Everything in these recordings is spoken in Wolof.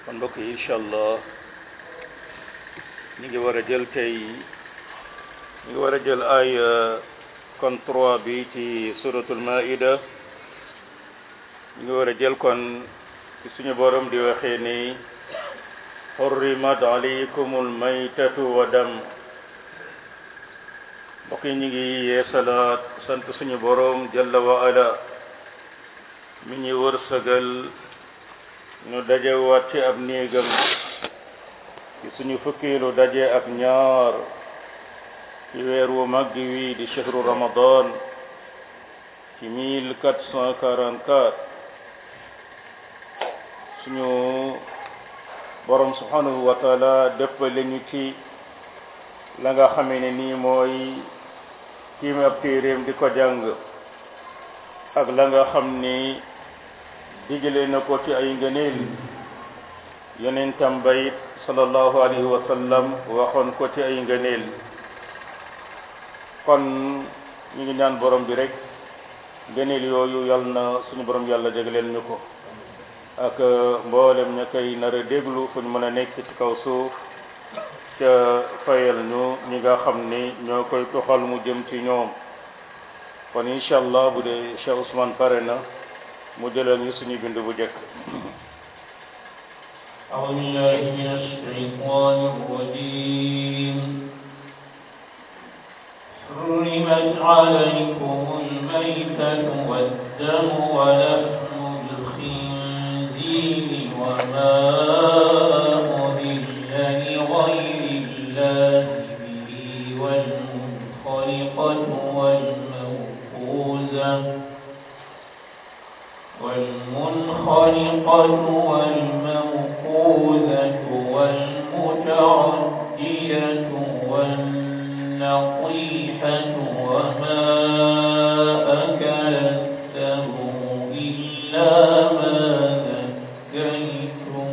kon mbokk yi incha allah ñu ngi war a jël tey ñu ngi war a jël ay kon trois bi ci suratul maida ñu ngi war a jël kon ci suñu borom di waxee ni xurrimat alaykumul maytatu wa dam mbokk yi ñu ngi yeesalaat sant suñu borom jalla wa ala mi ñu wërsëgal ñu dajewaat ci ab néegam ci suñu fukkiilu daje ak ñaar ci weer wu màgg wi di chehru ramadan ci mille quatre cent quarante quatre suñu borom subhanahu wa taala dëppale ñu ci la nga xamee ne nii mooy tiim ab téeréem di ko jàng ak la nga xam ni digale na ko ci ay ngëneel yonentam bayit sallallahu alayhi wa sallam waxoon ko ci ay ngëneel kon ñu ngi ñaan borom bi rek ngëneel yooyu yal na suñu borom yàlla jagleel ñu ko ak mboolem ña koy nar a déglu fu ñu mën a nekk ci kaw suuf ca fayal ñu ñi nga xam ni ñoo koy toxal mu jëm ci ñoom kon incha allah bu dee Cheikh Ousmane pare na mu jëlal ñu suñu bind bu jëkk أعوذ بالله من الشيطان الرجيم حرمت عليكم الميتة والدم ولحم الخنزير وما أهل لغير الله به والمنخلقة والموقوذة والمنخلقة والموقوذة والمتردية والنطيحة وما أكل السبع إلا ما ذكيتم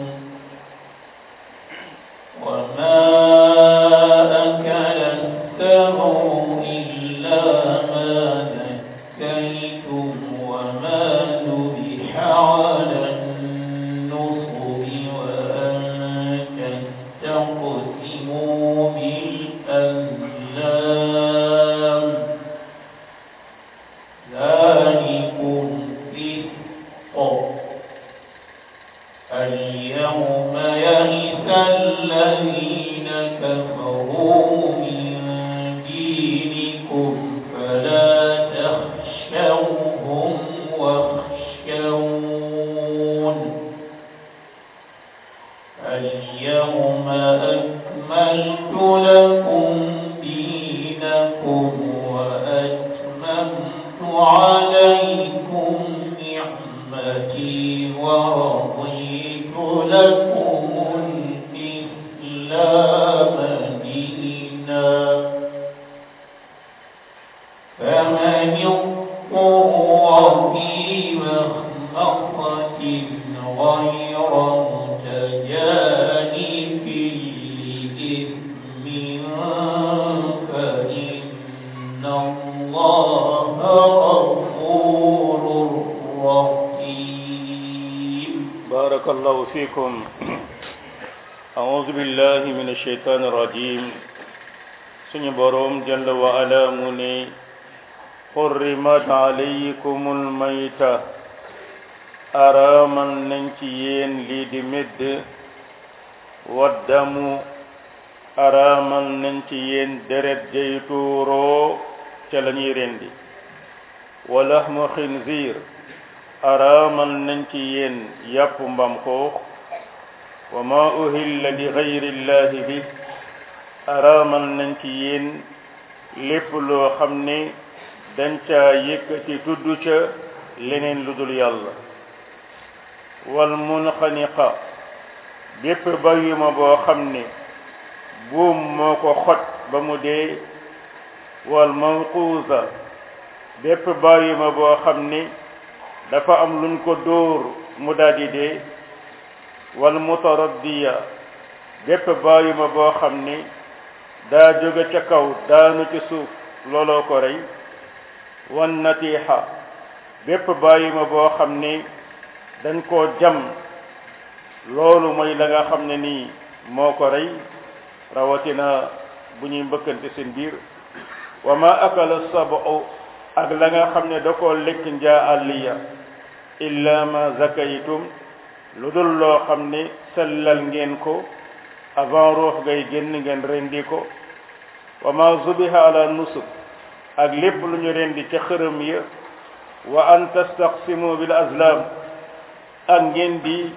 وما أكل السبع إلا ما ذكيتم وما ذبح على النصب وأن تستقسموا بالأزلام ذلكم فسق اليوم يئس الذين كفروا من دينكم فلا تخشوهم واخشون اليوم أكملت لكم دينكم وأتممت عليكم نعمتي ورضيت لكم الإسلام دينا فمن اضطر في مخمصة غير متجانف لإثم فإن الله غفور رحيم بارك الله فيكم أعوذ بالله من الشيطان الرجيم suñu boroom jalla wa ala mu ne xurrimat alaykumul mayta araamal nañ ci yéen lii di médd waddamu araamal nañ ci yéen deret jay tuuroo ca la ñuy rendi wa lahmu xinziir araamal nañ ci yéen yàpp mbam xoox wa ma uhilla li gayri llahi bi araamal nañ ci yéen lépp loo xam ne dañ caa yëkkati tudd ca leneen lu dul yàlla wal munxaniqa bépp bàyyuma boo xam ne buum moo ko xoj ba mu dee wal mawquusa bépp bàyyuma boo xam ne dafa am luñ ko dóor mu daldi dee wal mutaraddiya bépp bàyyuma boo xam ne daa jóge ca kaw daanu ci suuf looloo ko rey wan natiixa bépp bàyyima boo xam ni dañ koo jam loolu mooy la nga xam ne nii moo ko rey rawatina bu ñuy mbëkkante seen biir wa ma akala sabu ak la nga xam ne da koo lekk njaa àlliya illa ma zakaytum lu dul loo xam ne sellal ngeen ko avant ruux ngay génn ngeen rendi ko wa ma zubiha ala nusub ak lépp lu ñu rendi ca xërëm ya wa an tastaqsimu bil azlam ak ngeen di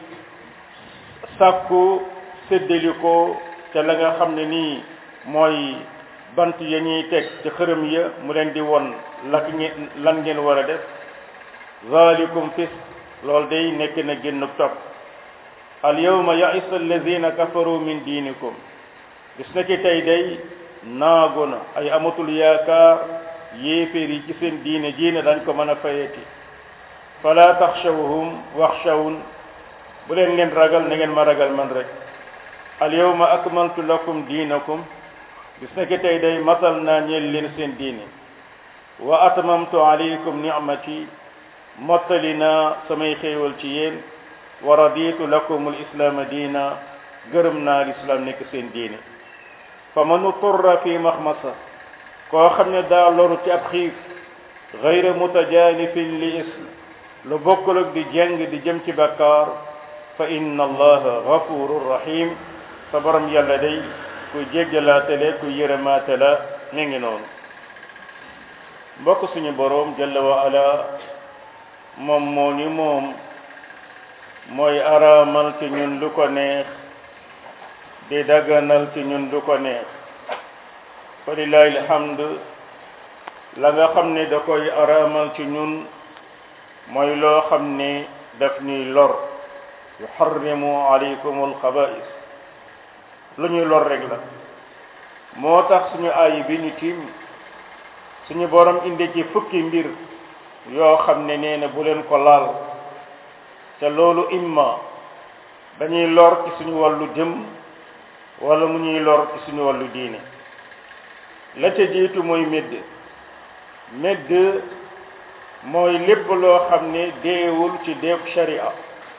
sàkku séddali ko ca la nga xam ne nii mooy bant ya ñuy teg ca xërëm ya mu leen di won lak ngeen lan ngeen war a def zalikum fis loolu day nekk na génn topp al yawma ya'isa alladhina kafaru min diinikum gis na ki tey day naagu na ay amatul yaakaar yéeféer yi ci seen diine diine dañ ko mën a fayeti fala taxshawhum waxshawun bu leen ngeen ragal na ngeen ma ragal man rek al yawma akmaltu lakum diinakum gis na ki tey day matal naa ñeel leen seen diine wa atmamtu alaykum ni'mati mottali naa samay xéewal ci yéen wa raditu lakum al islaama diina gërëm naa lislaam nekk seen diine fa man uturra fi maxmasa koo xam ne daa loru ci ab xiif gayra mutajanifin li ism lu bokkul ak di jeng di jëm ci bakkaar fa inna allaha gafurun rahim sa borom yàlla day ku jéggalaatale ku yërëmaate la mi ngi noonu mbokk suñu boroom jalla wa ala moom moo ni moom mooy araamal ci ñun lu ko neex di daganal ci ñun lu ko neex fa lillahi alhamd la nga xam ne da koy araamal ci ñun mooy loo xam ne daf ñuy lor yuharrimu alaykum alxaba'is lu ñuy lor rek la moo tax suñu aay bi ñu tiim suñu borom indi ci fukki mbir yoo xam ne nee na bu leen ko laal te loolu imma dañuy lor ci suñu wàllu jëm wala mu ñuy lor ci suñu wàllu diine la ca jiitu mooy médd médd mooy lépp loo xam ne deewul ci deew sharia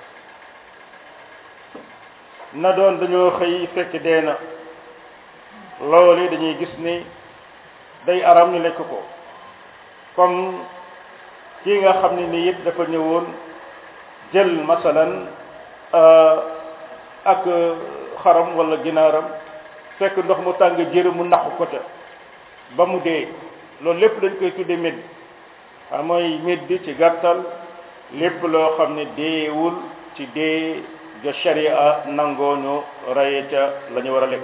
na doon dañoo xëy fekk dee na loolu dañuy gis ni day aram ñu lekk ko comme kii nga xam ne ni it dafa ñëwoon jël masalan ak xaram wala ginaaram fekk ndox mu tàng jër mu naqu ko ca ba mu dee loolu lépp dañ koy tudde médd xam mooy médd ci gàttal lépp loo xam ne deewul ci dee ja sharia nangoo ñu raye ca la ñu war a lekk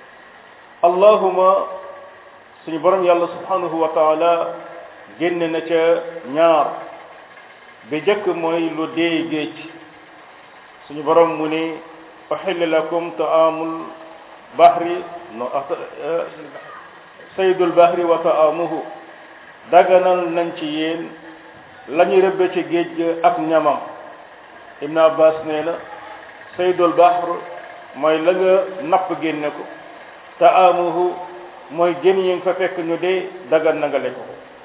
allahuma suñu borom yàlla subhanahu wa taala génn na ca ñaar bi jëkk mooy lu dee géej suñu borom mu ni uhilla lakum taamul bahri no saydul bahri wa taamuhu daganal nañ ci yéen la ñu rëbbe ci géej ga ak ñamam ibn abbas nee na saydul bahr mooy la nga napp génne ko taamuhu mooy jën yi nga fa fekk ñu dee dagan na nga lekk ko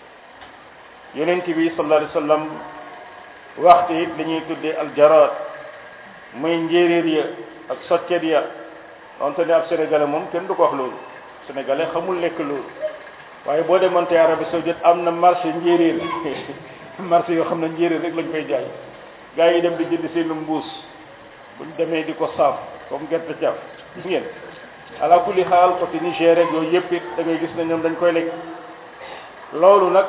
yonent bi sallallahu alayhi wa sallam waxtu it li ñuy tuddee aljaraat muy njéeréer ya ak soccet ya donte ne ab sénégalais moom kenn du ko wax loolu sénégalais xamul lekk loolu waaye boo demante Arabie saoudite am na marché njéeréer marché yoo xam ne njéeréer rek lañ koy jaay gars yi dem di jënd seen mbuus buñ demee di ko saaf comme gerte caaf gis ngeen ala kulli xaal côté Niger rek yooyu yëpp it da ngay gis ne ñoom dañ koy lekk loolu nag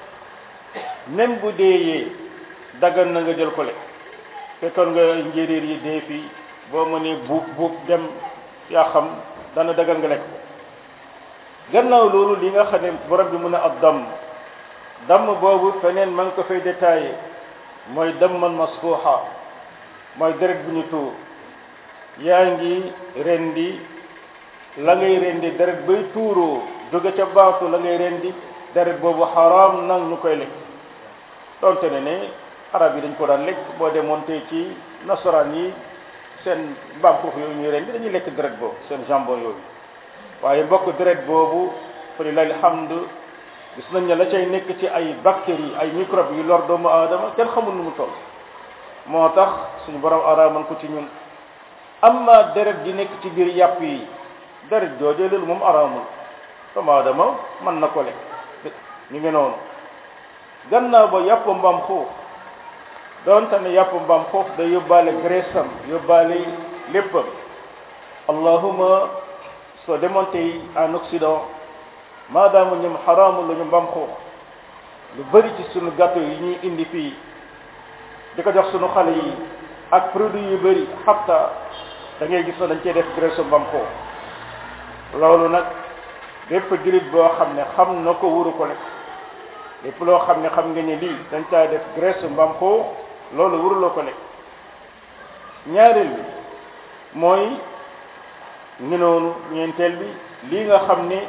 même bu deeyee daggan na nga jël ko lekk fekkoon nga njéeréer yi dee fii boo mënee buub buub dem yaa xam dana daggan nga lekk ko gannaaw loolu li nga xam ne borom bi mun a ab damm damm boobu feneen ma ngi ko fay détaillé mooy damman masfuuxa mooy deret bu ñu tuur yaa ngi rendi la ngay rendi deret bay tuuroo jóge ca baatu la ngay rendi deret boobu xaraam nag ñu koy lekk donte ne ne arab yi dañ ko daan lekk boo demoon tey ci nasaraan yi seen mbaam xuux yooyu ñuy rendi dañuy lekk deret boobu seen jambon yooyu waaye mbokk deret boobu fa lillahi alhamdu gis nañ ne la cay nekk ci ay bactéries ay microbes yu lor doomu aadama kenn xamul nu mu toll moo tax suñu borom araamal ko ci ñun amma deret di nekk ci biir yàpp yi deret joojee loolu moom araamul doomu aadama mën na ko lekk ñu ngi noonu gannaaw ba yàpp mbaam xuux doonte ne yàpp mbaam xuux da yóbbaale graisse am yóbbaale léppam allahuma soo demoon tey en Occident maadaama ñoom xaraamul la ñu mbaam xuux lu bëri ci sunu gâteau yi ñuy indi fii di ko jox sunu xale yi ak produit yu bëri xatta da ngay gis ne dañ cee def graisse mbaam xuux loolu nag bépp jullit boo xam ne xam na ko wuru ko lekk lépp loo xam ne xam nga ne lii dañ caa def graisse mbaam xuux loolu wuruloo ko lekk ñaareel bi mooy ngi noonu ñeenteel bi lii nga xam ne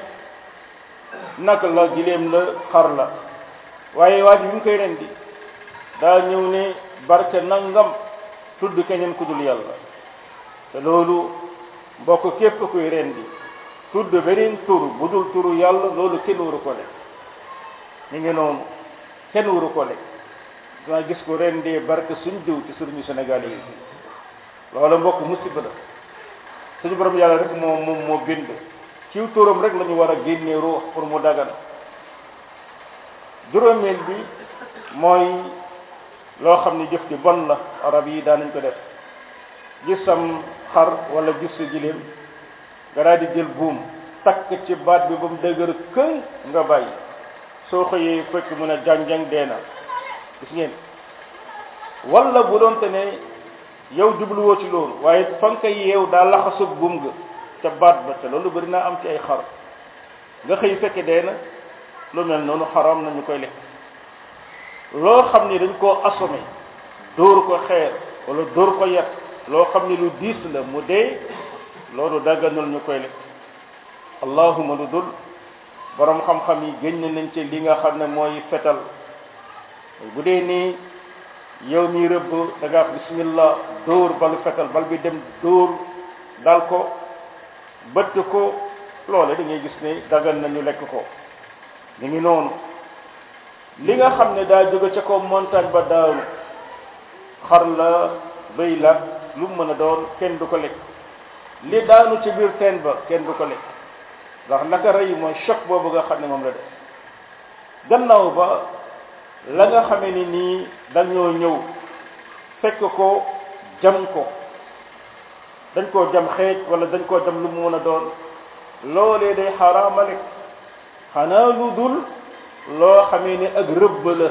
naka la gileem la xar la waaye waa ji bi mu koy rendi daa ñëw ne barke nangam tudd keneen ku dul yàlla te loolu mbokk képp kuy rendi tudd beneen tur bu dul turu yàlla loolu kenn waru ko lekk ñu ngi noonu kenn waru ko lekk danga gis ko rendee barke suñ diw ci suñu Sénégal yi loolu mbokk musiba la suñu borom yàlla rek moo moom moo bind ciw turam rek la ñu war a génnee ruux pour mu dagan juróomeel bi mooy loo xam ne jëf ci bon la arab yi daanañ ko def gisam xar wala gis sa jiléem nga daal di jël buum takk ci baat bi ba mu dëgër këng nga bàyyi soo xëyee fekk mu ne jàng-jàng dee na gis ngeen wala bu doonte ne yow jubluwoo ci loolu waaye fa nga koy yeew daa laxasug buum ga ca baat ba te loolu bëri naa am ci ay xar nga xëy fekke dee na lu mel noonu xaram nañu koy lekk loo xam ni dañ koo assommé dóor ko xeer wala dóor ko yet loo xam ni lu diis la mu dee loolu dagganul ñu koy lekk allahuma lu dul borom xam-xam yi génn nañ ci li nga xam ne mooy fetal bu dee nii yow mi rëbb da nga wax bismillah dóor balu fetal bal bi dem dóor dal ko bëtt ko loole da ngay gis ne dagan nañu lekk ko ñu ngi noonu li nga xam ne daa jóge ca kaw montagne ba daaru xar la bëy la lu mu mën a doon kenn du ko lekk li daanu ci biir teen ba kenn du ko lekk ndax naka rey mooy choc boobu nga xam ne moom la def gannaaw ba la nga xamee ni nii dañoo ñëw fekk ko jam ko dañ koo jam xeej wala dañ koo jam lu mu mën a doon loolee day xaraama lekk xanaa lu dul loo xamee ni ak rëbb la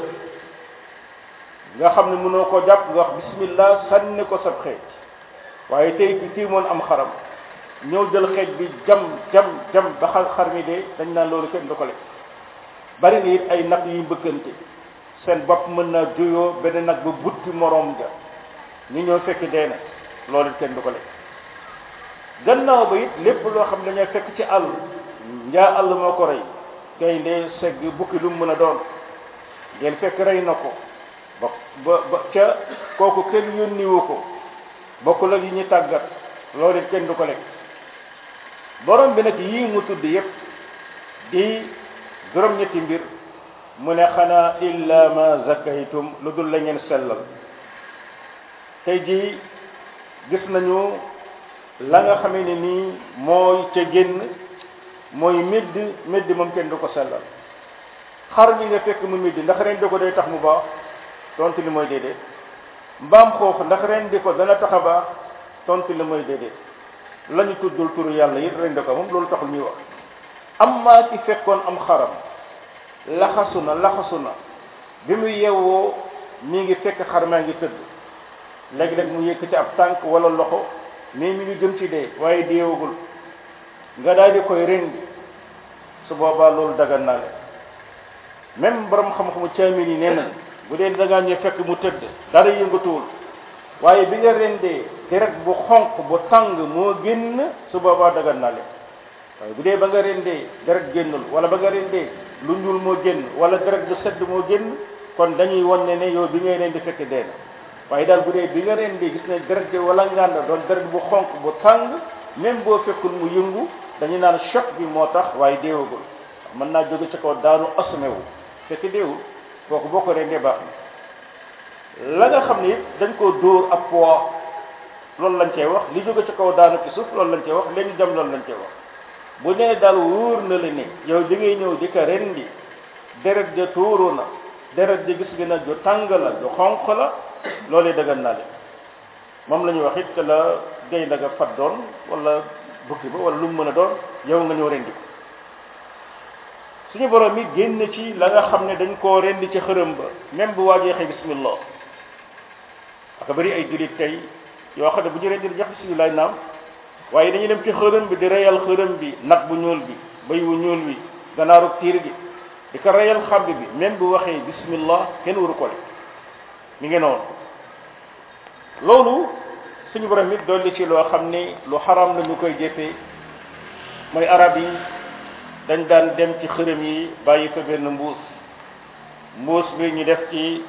nga xam ne mënoo ko jàpp nga wax bismillah sànni ko sab xeej waaye tey ci kii moon am xaram ñëw jël xeej bi jam jam jam ba xar xar mi dee dañ naan loolu kenn du ko lekk bari na it ay nag yu mbëkkante seen bopp mën naa juyoo benn nag ba butti moroom ja ñu ñëw fekk dee na loolu it kenn du ko lekk gannaaw ba it lépp loo xam ne dañoo fekk ci àll njaa àll moo ko rey gaynde segg bukki lu mu mën a doon ngeen fekk rey na ko ba ba ba ca kooku kenn yónniwu ko bokkul ak yi ñu tàggat loolu it kenn du ko lekk borom bi nag yii mu tudd yépp di juróom-ñetti mbir mu ne xanaa illa ma zakaytum lu dul la ngeen sellal tey jii gis nañu la nga xamee ne nii mooy ca génn mooy médd médd moom kenn du ko sellal xar mi nga fekk mu médd ndax ren di ko day tax mu baax tontu li mooy déedéet mbaam xoox ndax ren di ko dana tax a baax tontu li mooy déedéet la ñu tuddul turu yàlla it ren di ko moom loolu taxul ñuy wax am maa ci fekkoon am xaram laxasu na laxasu na bi mu yewwoo mi ngi fekk xar maa ngi tëdd léegi-léeg mu yëkk ci ab tànk wala loxo mais mi ngi jëm ci dee waaye deewagul nga daal di koy rendi su boobaa loolu dagan naa leen même borom xam-xamu caamin yi nee nañ bu dee da ngaa ñëw fekk mu tëdd dara yëngatuwul waaye bi nga rendee deret bu xonq bu tàng moo génn su boobaa dagan naa leen waaye bu dee ba nga rendee deret génnul wala ba nga rendee lu ñuul moo génn wala deret bu sedd moo génn kon dañuy won ne ne yow bi ngay rendi fekk dee na waaye daal bu dee bi nga rendee gis ne deret bi wala ngànda doon deret bu xonq bu tàng même boo fekkul mu yëngu dañu naan choc bi moo tax waaye deewagul mën naa jóge ci kaw daanu assume wu fekk deewul kooku boo ko rendee baax na la nga xam ne it dañ koo dóor ab poids loolu lañ cey wax li jóge ci kaw daanu ci suuf loolu lañ cey wax léegi jam loolu lañ cey wax bu nee daal wóor na la ne yow di ngay ñëw di ko rendi deret ja tuuru na deret ja gis gi na ju tàng la ju xonq la loolu dëggan naa leen moom la ñuy wax it que la gay nga fat doon wala bukki ba wala lu mu mën a doon yow nga ñëw rendi ko suñu borom yi génn ci la nga xam ne dañ koo rendi ci xërëm ba même bu waajee xëy bismillah aka bëri ay jullit tey yoo xam ne bu ñu rendi di jox bismillah naam waaye dañuy dem ci xërëm bi di reyal xërëm bi nag bu ñuul bi bëy wu ñuul bi ganaaru tiir gi di ko reyal xamb bi même bu waxee bismillah kenn waru ko def mi ngi noonu loolu suñu borom it dolli ci loo xam ni lu xaram la ñu koy jëfee mooy arab yi dañ daan dem ci xërëm yi bàyyi fa benn mbuus mbuus bi ñu def ci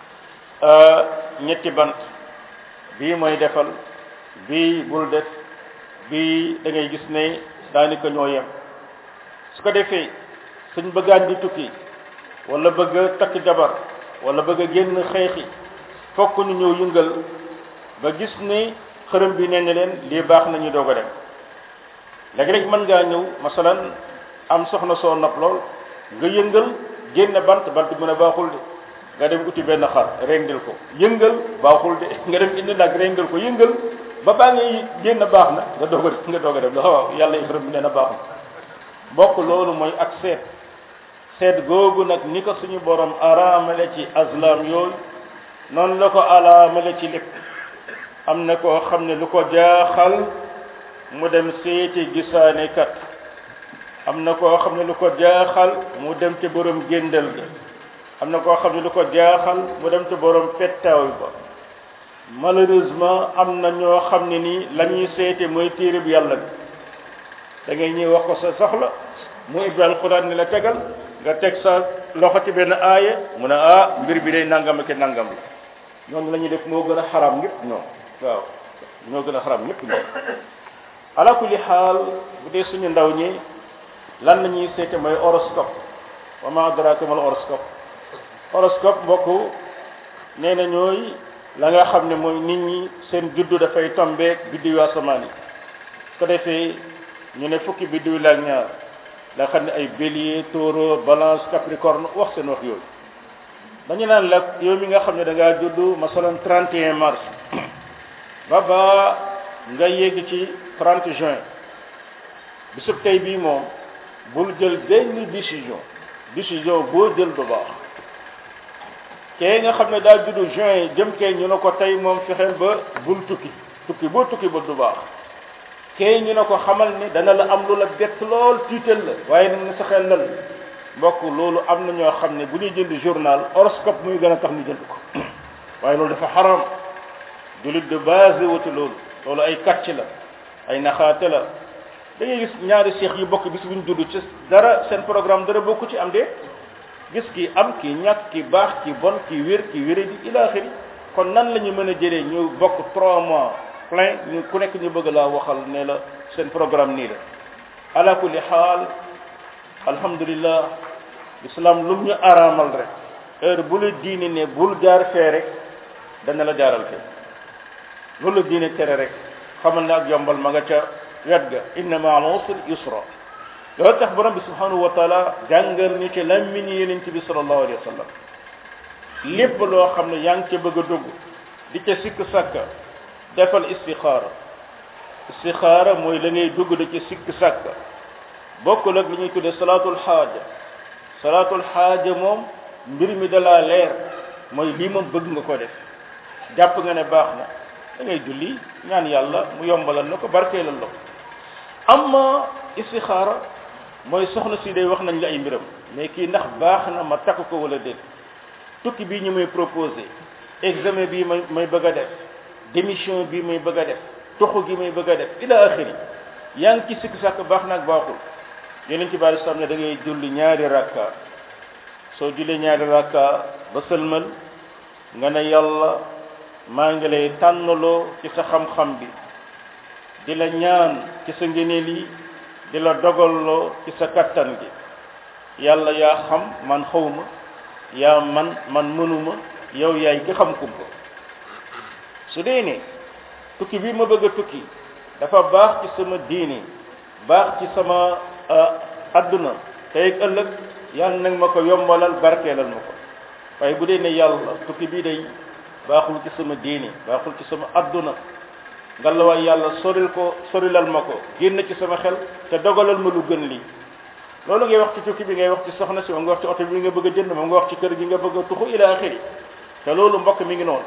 ñetti bant bii mooy defal bii bul def bii da ngay gis ne daanaka ñoo yem su ko defee suñ bëggaan di tukki wala bëgg a takk jabar wala bëgg a génn xeexi fokk ñu ñëw yëngal ba gis ne xërëm bi nee na leen lii baax na ñu doog a dem léegi rek mën ngaa ñëw masalan am soxna soo nopp lool nga yëngal génn bant bant bi mën a baaxul de nga dem uti benn xar rendil ko yëngal baaxul de nga dem indi nag rendil ko yëngal ba baa ngay génn baax na nga doog a nga doog a dem la waaw yàlla xërëm bi nee na baax na bokk loolu mooy ak seet seet googu nag ni ko suñu borom araamale ci azlam yooyu noonu la ko araamale ci lépp am na koo xam ne lu ko jaaxal mu dem seeti gisaane kat am na koo xam ne lu ko jaaxal mu dem ci borom géndal ga am na koo xam ne lu ko jaaxal mu dem ci borom pettaaw ba malheureusement am na ñoo xam ne nii la ñuy seete mooy téere bi yàlla bi da ngay ñëw wax ko sa soxla mu ibbi alquran ni la tegal nga teg sa loxo ci benn aaya mu ne ah mbir bi day nangam ak nangam la noonu la ñuy def moo gën a xaram ñëpp ñoom waaw ñoo gën a xaram ñëpp ñoom ala kulli xaal bu dee suñu ndaw ñi lan la ñuy seete mooy horoscope wa ma adraka mal horoscope horoscope mbokk nee na ñooy la nga xam ne mooy nit ñi seen juddu dafay tombeek biddiw asamaan yi ko defee ñu ne fukki biddiw la ak ñaar la xam ne ay bélier taureau balance capricorne wax seen wax yooyu dañu naan la yow mi nga xam ne da ngaa juddu masalan 31 mars ba ba nga yegg ci 30 juin bisub tey bii moom bul jël benn décision décision boo jël du baax kee nga xam ne daa juddu juin jëm kee ñu ne ko tey moom fexeel ba bul tukki tukki boo tukki ba du baax kee ñu ne ko xamal ni dana la am lu la bett lool tiital la waaye nag na sa xel lal mbokk loolu am na ñoo xam ne bu ñuy jënd journal horoscope muy gën a tax ñu jënd ko waaye loolu dafa xaram jullit de base wuti loolu loolu ay kàcc la ay naxaate la da ngay gis ñaari seex yu bokk bis bu ñu judd ci dara seen programme dara bokku ci am de gis ki am ki ñàkk ki baax ki bon ki wér ki wéré di ila axiri kon nan la ñu mën a jëlee ñu bokk trois mois plein ñu ku nekk ñu bëgg laa waxal ne la seen programme nii la ala kulli xaal alhamdulillah l'islam lu ñu araamal rek heure bu la diine ne bul jaar fee rek dana la jaaral fee loolu la diine tere rek xamal ne ak yombal ma nga ca wet ga inna ma al usri yusra loolu tax borom bi subhanahu wa taala jàngal ñu ci lammin yeneen ci bi sallallahu alayhi wa sallam lépp loo xam ne yaa ngi ca bëgg a dugg di ca sikk sàkka defal istixaara istixaara mooy la ngay dugg da ca sikk sàkka bokkul ak li ñuy tuddee salaatul xaaja salaatul xaaja moom mbir mi dalaa leer mooy lii moom bëgg nga ko def jàpp nga ne baax na da ngay julli ñaan yàlla mu yombalal la ko barkeelal la ko amma istixaara mooy soxna si day wax nañ la ay mbiram mais kii ndax baax na ma takk ko wala déet tukki bii ñu may proposé examen bii may may bëgg a def démission bii may bëgg a def toxu gi may bëgg a def ila axiri yaa ngi ci sikk sàkk baax na ak baaxul yeneen ci bari sam ne da ngay julli ñaari rakka soo jullee ñaari rakka ba sëlmal nga ne yàlla maa ngi lay tànnaloo ci sa xam-xam bi di la ñaan ci sa ngëneel yi di la dogalloo ci sa kattan gi yàlla yaa xam man xawma yaa man man mënuma yow yaay ki xam kumpa su dee ne tukki bi ma bëgg a tukki dafa baax ci sama diini baax ci sama adduna tey ak ëllëg yàlla nag ma ko yombalal barkeelal ma ko waaye bu dee ne yàlla tukki bii day baaxul ci sama diini baaxul ci sama adduna ngalawaay yàlla soril ko sorilal ma ko génn ci sama xel te dogalal ma lu gën lii loolu ngay wax ci tukki bi ngay wax ci soxna si moom nga wax ci oto bi nga bëgg a jënd moom nga wax ci kër gi nga bëgg a tuxu ila axiri te loolu mbokk mi ngi noonu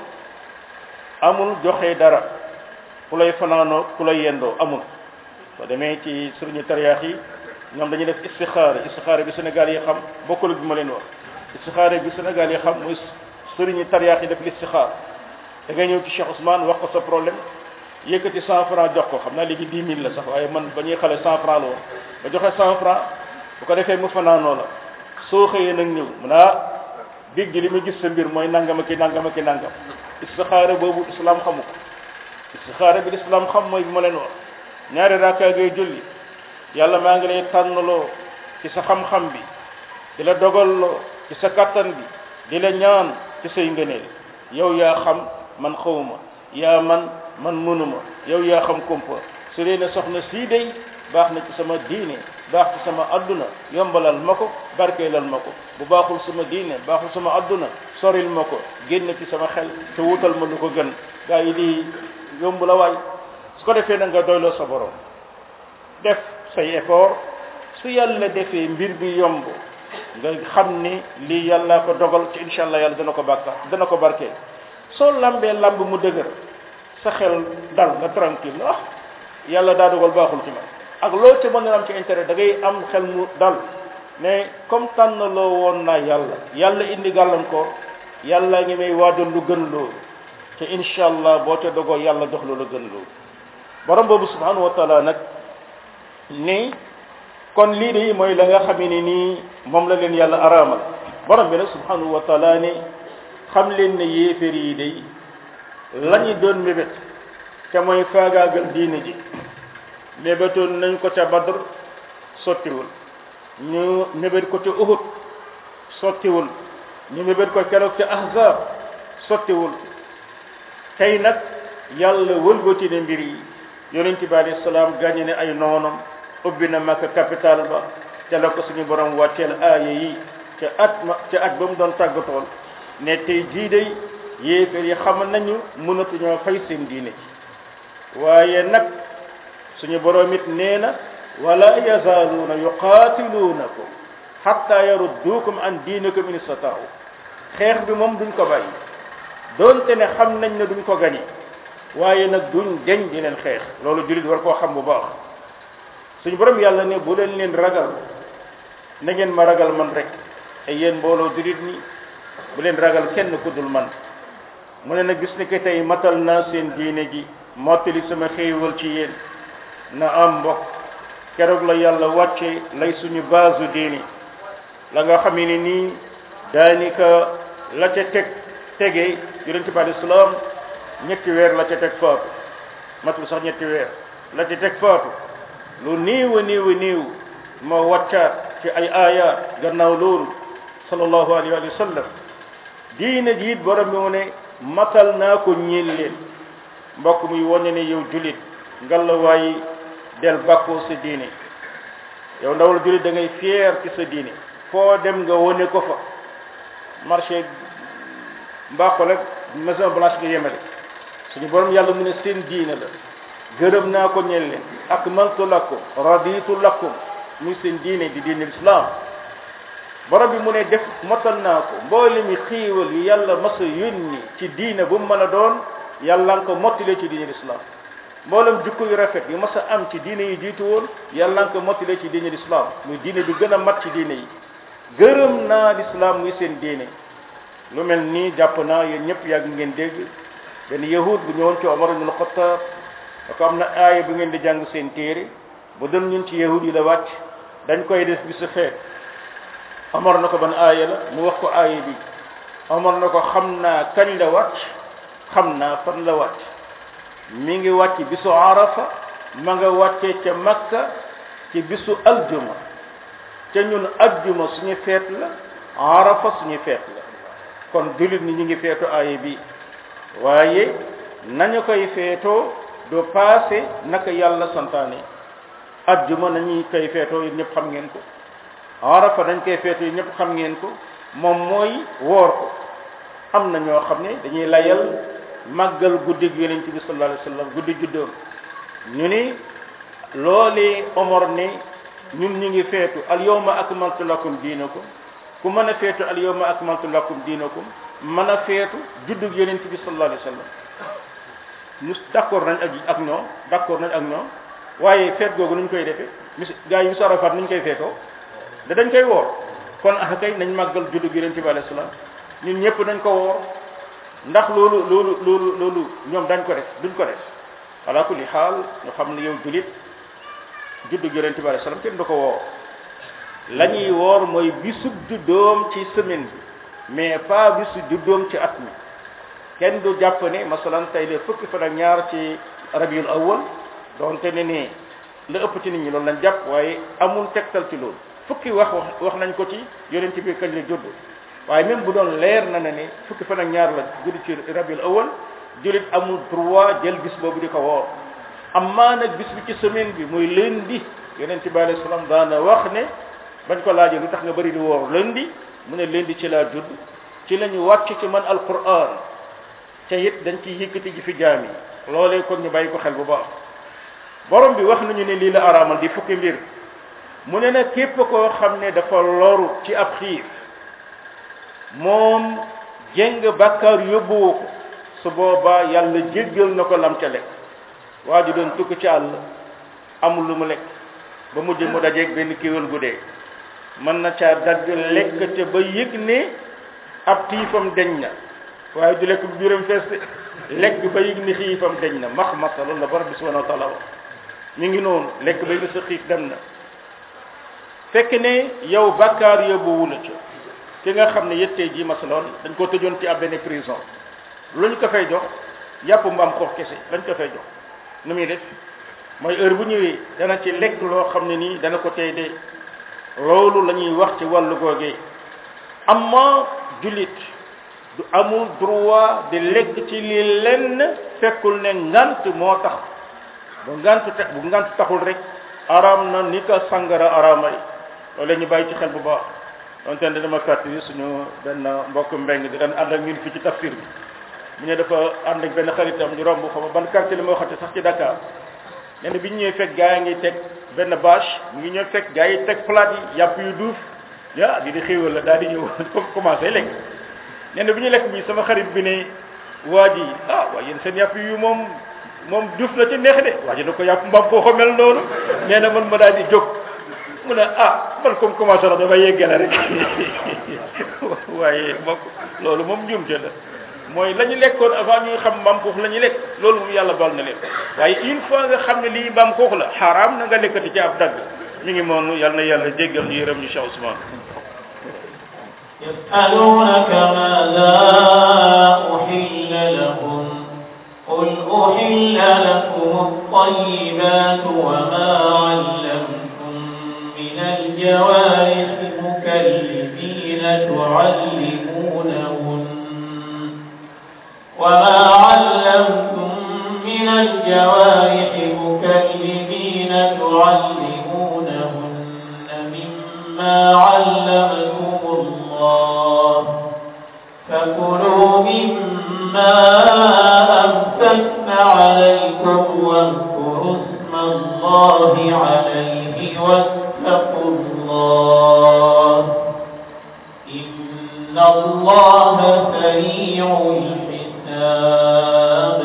amul joxe dara ku lay fanaanoo ku lay yendoo amul soo demee ci sëriñu tariyaax yi ñoom dañuy def istixaara istixaara bi Sénégal yi xam bokkul bi ma leen wax istixaara bi Sénégal yi xam mooy sëriñu tariyaax yi def listixaar da ngay ñëw ci Cheikh Ousmane wax ko sa problème yëkkati cent franc jox ko xam naa léegi dix mille la sax waaye man ba ñuy xale cent franc la woon ba joxe cent franc bu ko defee mu fanaanoo la soo xëyee nag ñëw mu naa big gi li ma gis sa mbir mooy nangama ki nangama ki nangam istixaara boobu islam xamu ko istixaara bi islam xam mooy bi ma leen wax ñaari rakkaa ngay julli yàlla maa ngi lay tànnaloo ci sa xam-xam bi di la dogalloo ci sa kattan bi di la ñaan ci say ngëneel yow yaa xam man xawma yaa man man mënuma yow yaa xam kumpa su dee ne soxna sii day baax na ci sama diine baax ci sama adduna yombalal ma ko barkeelal ma ko bu baaxul sama diine baaxul sama adduna soril ma ko génn ci sama xel te wutal ma lu ko gën gaa yi di yomb la waay su ko defee na nga doyloo sa borom def say effort su yàlla defee mbir bi yomb nga xam ni lii yàlla ko dogal ci incha allah yàlla dana ko bàkka dana ko barkeel soo lambee lamb mu dëgër sa xel dal nga tranquille ah yàlla daa dogal baaxul ci man ak loo ci mën a am ci intérêt da ngay am xel mu dal mais comme tànn loo woon naa yàlla yàlla indi gàllankoor yàlla ngi may waajal lu gën loolu te incha allah boo ca dogoo yàlla jox lu la gën loolu borom boobu subhanahu wa taala nag ni kon lii de mooy la nga xam ne nii moom la leen yàlla araamal borom bi nag subhanahu wa taala ni xam leen ne yéeféer yi day lañu doon mébét te mooy faagaagal diine ji mébétoon nañ ko ca badr sottiwul ñu mébét ko ca uhud sottiwul ñu mébét ko keroog ca ahzab sottiwul tey nag yàlla wëlbati ne mbir yi yonent bi alayhi salaam gàññe ne ay noonam ubbi na Makka capital ba ca la ko suñu borom wàcceel aaya yi ca at ma ca at ba mu doon tàggatool ne tey jii day yéeféer yi xam nañu mënatuñoo fay seen diine ci waaye nag suñu borom it nee na wala yazaaluuna yuqaatiluunakum xatta yarudduukum an diinikum in istataau xeex bi moom duñ ko bàyyi doonte ne xam nañ ne duñ ko gañe waaye nag duñ deñ di leen xeex loolu jullit war koo xam bu baax suñu borom yàlla ne bu leen leen ragal na ngeen ma ragal man rek ay yéen mbooloo jullit ni bu leen ragal kenn ku dul man mu ne nag gis ni que tey matal naa seen diine ji mottali sama xéewal ci yéen na am mbokk keroog la yàlla wàcce lay suñu baasu diini la nga xam ne nii daanika la ca teg tege yonente bi alei salaam ñetti weer la ca teg faatu matul sax ñetti weer la ca teg faatu lu néew a néew a néew moo wàccaat ci ay aayaat gannaaw loolu sallallahu alayhi wa sallam diine ji it borom bi mu ne matal naa ko ñeel leen mbokk muy wane ne yow julit ngallaawaay del bàkkoo sa diine yow ndawal julit da ngay fier ci sa diine foo dem nga wane ko fa marché mbaaxo rek maison blanche nga yemale suñu borom yàlla mu ne seen diine la gërëm naa ko ñeel leen akmaltu lakum raditu lakum muy seen diine di diine islam borom bi mu ne def motal naa ko mboole mi xiiwal yu yàlla mas a yónni ci diine bu mu mën a doon yàlla nga ko mottalee ci diine islam mboolem jukko yu rafet yu mas a am ci diine yi jiitu woon yàlla nga ko mottalee ci diine islam muy diine bi gën a mat ci diine yi gërëm naa l'islam muy seen diine lu mel nii jàpp naa yéen ñëpp yàgg ngeen dégg benn yahud bu ñëwoon ci Omar ibn Khattab da ko am na aaya bu ngeen di jàng seen téere bu doon ñun ci yahud yi la wàcc dañ koy def bisu feet Omar na ko ban aaya la mu wax ko aaya bi Omar na ko xam naa kañ la wàcc xam naa fan la wàcc mi ngi wàcc bisu arafa ma nga wàccee ca makka ci bisu aljuma ca ñun aljuma suñu feet la arafa suñu feet la kon jullit ni ñu ngi feetu aaya bi waaye nañu koy feetoo du passé naka yàlla santaane ajjuma nañuy koy feetoo yéen ñëpp xam ngeen ko arafa dañ koy feetoo yéen ñëpp xam ngeen ko moom mooy woor ko am na ñoo xam ne dañuy layal màggal guddig yonent bi sallallahu alayhi wa sallam guddi juddoom ñu ni loolee omor ne ñun ñu ngi feetu al yawma akmaltu lakum diinakum ku mën a feetu al yawma akmaltu lakum diinakum mën a feetu juddug yonent bi sallallahu alayhi wa sallam ñu d'accord nañ ak ak ñoom d'accord nañ ak ñoom waaye feet googu nuñ koy defee mis gars yi bisu Arafat nuñ koy feetoo da dañ koy woor kon ah kay nañ màggal juddug yonent bi alayhi salaam ñun ñëpp dañ ko woor ndax loolu loolu loolu loolu ñoom dañ ko def duñ ko def ala kulli xaal ñu xam ne yow julit juddug yonent bi alayhi salaam kenn du ko woor la ñuy woor mooy bisub juddoom ci semaine bi mais pas bisu juddoom ci at mi kenn du jàpp ne masalan tey de fukki fan ak ñaar ci rabiul awwal donte ne ne la ëpp ci nit ñi loolu lañ jàpp waaye amul tegtal ci loolu fukki wax wax wax nañ ko ci yonent bi kañ la judd waaye même bu doon leer na ne ne fukki fan ak ñaar la judd ci rabiul awwal julit amul droit jël bis boobu di ko woor amaa nag bis bi ci semaine bi muy lundi yonent bi alayhi salaam daana wax ne bañ ko laajee lu tax nga bëri di woor lundi mu ne lundi ci laa judd ci la ñu wàcc ci man alquran te it dañ ciy yëkkati ji fi jaam yi loolee kon ñu bàyyi ko xel bu baax borom bi wax nañu ne lii la araamal di fukki mbir mu ne nag képp koo xam ne dafa loru ci ab xiif moom jéng bàkkaar yóbbuwu ko su boobaa yàlla jéggal na ko lam ca lekk waa ji doon tukk ci àll amul lu mu lekk ba mujj mu dajeeg benn kéwél gu dee mën na caa dagg lekk te ba yëg ne ab tiifam deñ na waaye du lekk bu biiram fees lekk ba yëg ni xiifam deñ na max masa loolu la borom bi subhanahu wa taala wax mi ngi noonu lekk ba yëg ni sa xiif dem na fekk ne yow bàkkaar yóbbuwu la ca ki nga xam ne yettee ji masaloon dañ ko tëjoon ci ab benn prison lu ñu ko fay jox yàpp mbaam xoox kese lañ ko fay jox nu muy def mooy heure bu ñëwee dana ci lekk loo xam ne nii dana ko tey de loolu la ñuy wax ci wàllu googee amma jullit du amul droit di lekk ci li lenn fekkul ne ngant moo tax bu ngant te bu ngant taxul rek araam na ni ka sangara araamay loolu la ñu bàyyi ci xel bu baax donte ne dama fàttali suñu benn mbokk mbeng di daan ànd ak ñun fii ci tafsir bi mu ne dafa ànd ak benn xaritam ñu romb xam ban quartier la ma waxate sax ci Dakar nee na bi ñu ñëwee fekk gaa yi ngi teg benn bâche mu ngi ñëw fekk gaa yi teg plate yi yàpp yu duuf ya di di xéewal la daal di ñëw commencé lekk nee na bi ñu lekk bi sama xarit bi ne waa ji ah waa yéen seen yàpp yu moom moom duuf na ci neex de waa ji da ko yàpp mbaam koo ko mel noonu nee na man ma daal di jóg mu ne ah man comme commencé na dafa yeggale rek waaye mbokk loolu moom njuumte la mooy la ñu lekkoon avant ñuy xam mbaam xuux la ñu lekk loolu moom yàlla bal na leen waaye une fois nga xam ne lii mbaam xuux la xaraam na nga lekkati ci ab dagg mi ngi moonu yàlla na yàlla jéggal ñu yërëm ñu Cheikh Ousmane يسألونك ماذا أحل لهم قل أحل لكم الطيبات وما علمتم من الجوارح مكلفين تعلمونهن وما علمتم من الجوارح مكلفين تعلمونهن مما علمكم الله فكلوا مما أمسكن عليكم واذكروا اسم الله عليه واتقوا الله إن الله سريع الحساب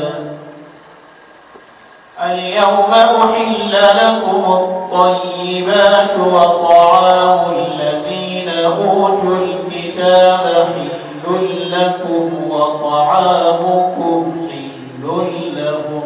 اليوم أحل لكم الطيبات وطعام الذين أوتوا الكتاب حل لكم وطعامكم حل لهم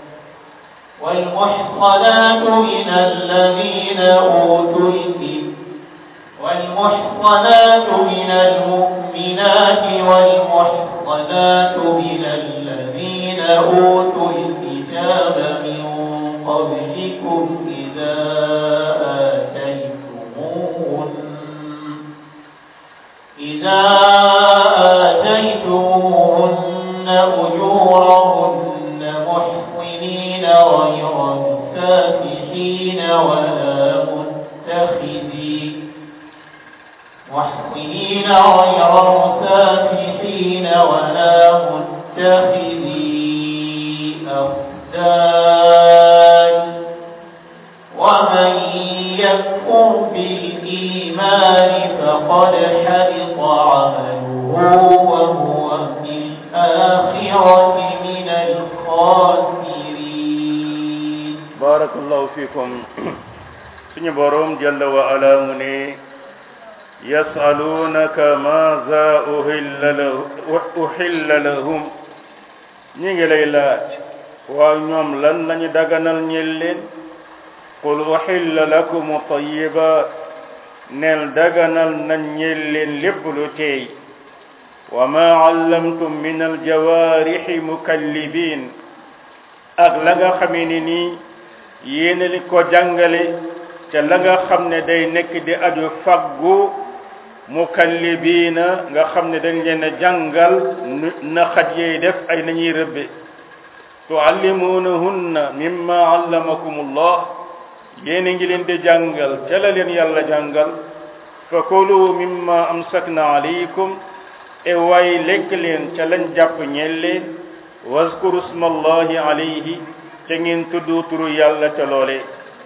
والمحصنات من الذين أوتوا الكتاب والمحصنات من المؤمنات والمحصنات من الذين أوتوا الكتاب من قبلكم إذا آتيتموهن إذا آتيتموهن أجورهن محصنين مسافحين ولا متخذي محسنين غير مسافحين ولا متخذي أخدان ومن يكفر بالإيمان فقد حبط عمله وهو في الآخرة من الخاسرين barakallahu fikum suñu borom jalla wa ala mu ne yasalunaka maza uhilla lahu uhilla lahum ñi ngi lay laaj waaw ñoom lan lañu daganal ñel leen qul uhilla lakum tayyibat neel daganal nañ ñel leen lépp lu teey wa ma allamtum min aljawarixi mukallibin ak la nga xamee ni nii yéena li ko jàngale ca la nga xam ne day nekk di aju faggu mukallibiina nga xam ne dañ leen a jàngal na xaj yey def ay nañuy rëbbe tuallimuunahunna mimma allamakumullah yéena ngi leen di jàngal ca la leen yàlla jàngal fa kulu mimma amsakna alaykum e way lekk leen ca lañ jàpp ñeel leen waskuru smallahi alayhi ca ngeen tudd turu yàlla ca loole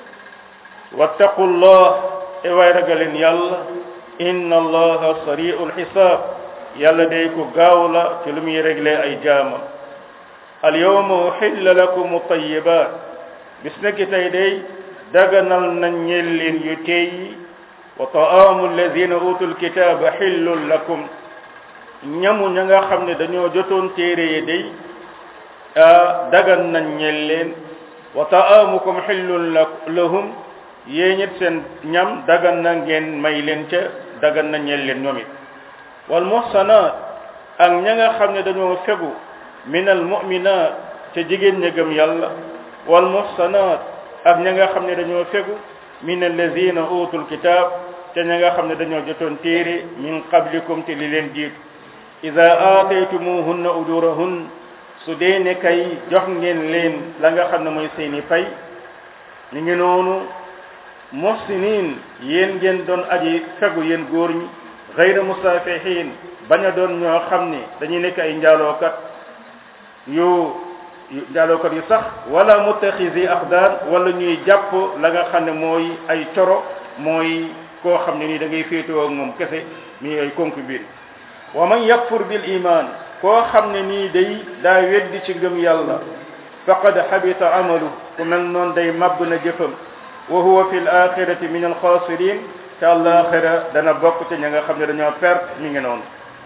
wattaqullah e way ragaleen yàlla inna allaha sari'ul xisaab yàlla day ko gaaw la ci lu muy réglé ay jaama al yawma uhilla lakum tayyibat bis nekki tey day daganal nañ ñeel leen yu teey yi wa ta'amu alladhina utul kitaba xillul lakum ñamu ña nga xam ne dañoo jotoon téere yi day dagan nañ ñeel leen wa ta'amukum xillun lahum yéen it seen ñam dagan na ngeen may leen ca dagan na ñeel leen ñoom it wal muhsanat ak ña nga xam ne dañoo fegu min al mu'minat ca jigéen ña gëm yàlla wal muhsanat ak ña nga xam ne dañoo fegu min allazina utul kitab ca ña nga xam ne dañoo jotoon téere min qablikum te li leen jiit ida aataytumuhunna ujurahun su dee ne kay jox ngeen leen la nga xam ne mooy seeni fay ñu ngi noonu muhsinin yéen ngeen doon aji fegu yéen góor ñi gayra musafihin bañ a doon ñoo xam ne dañuy nekk ay njaalookat yu njaalookat yu sax wala muttaxisi axdaan wala ñuy jàpp la nga xam ne mooy ay coro mooy koo xam ne nii da ngay féetoo ak moom kese mi ay concubine wa man yakfur bil iman koo xam ne nii day daa weddi ci ngëm yàlla faqad xabita amalu ku mel noonu day màbb na jëfam wa huwa fi l axirati min alxaasirin te àllaaxira dana bokk te ña nga xam ne dañoo perte mi ngi noonu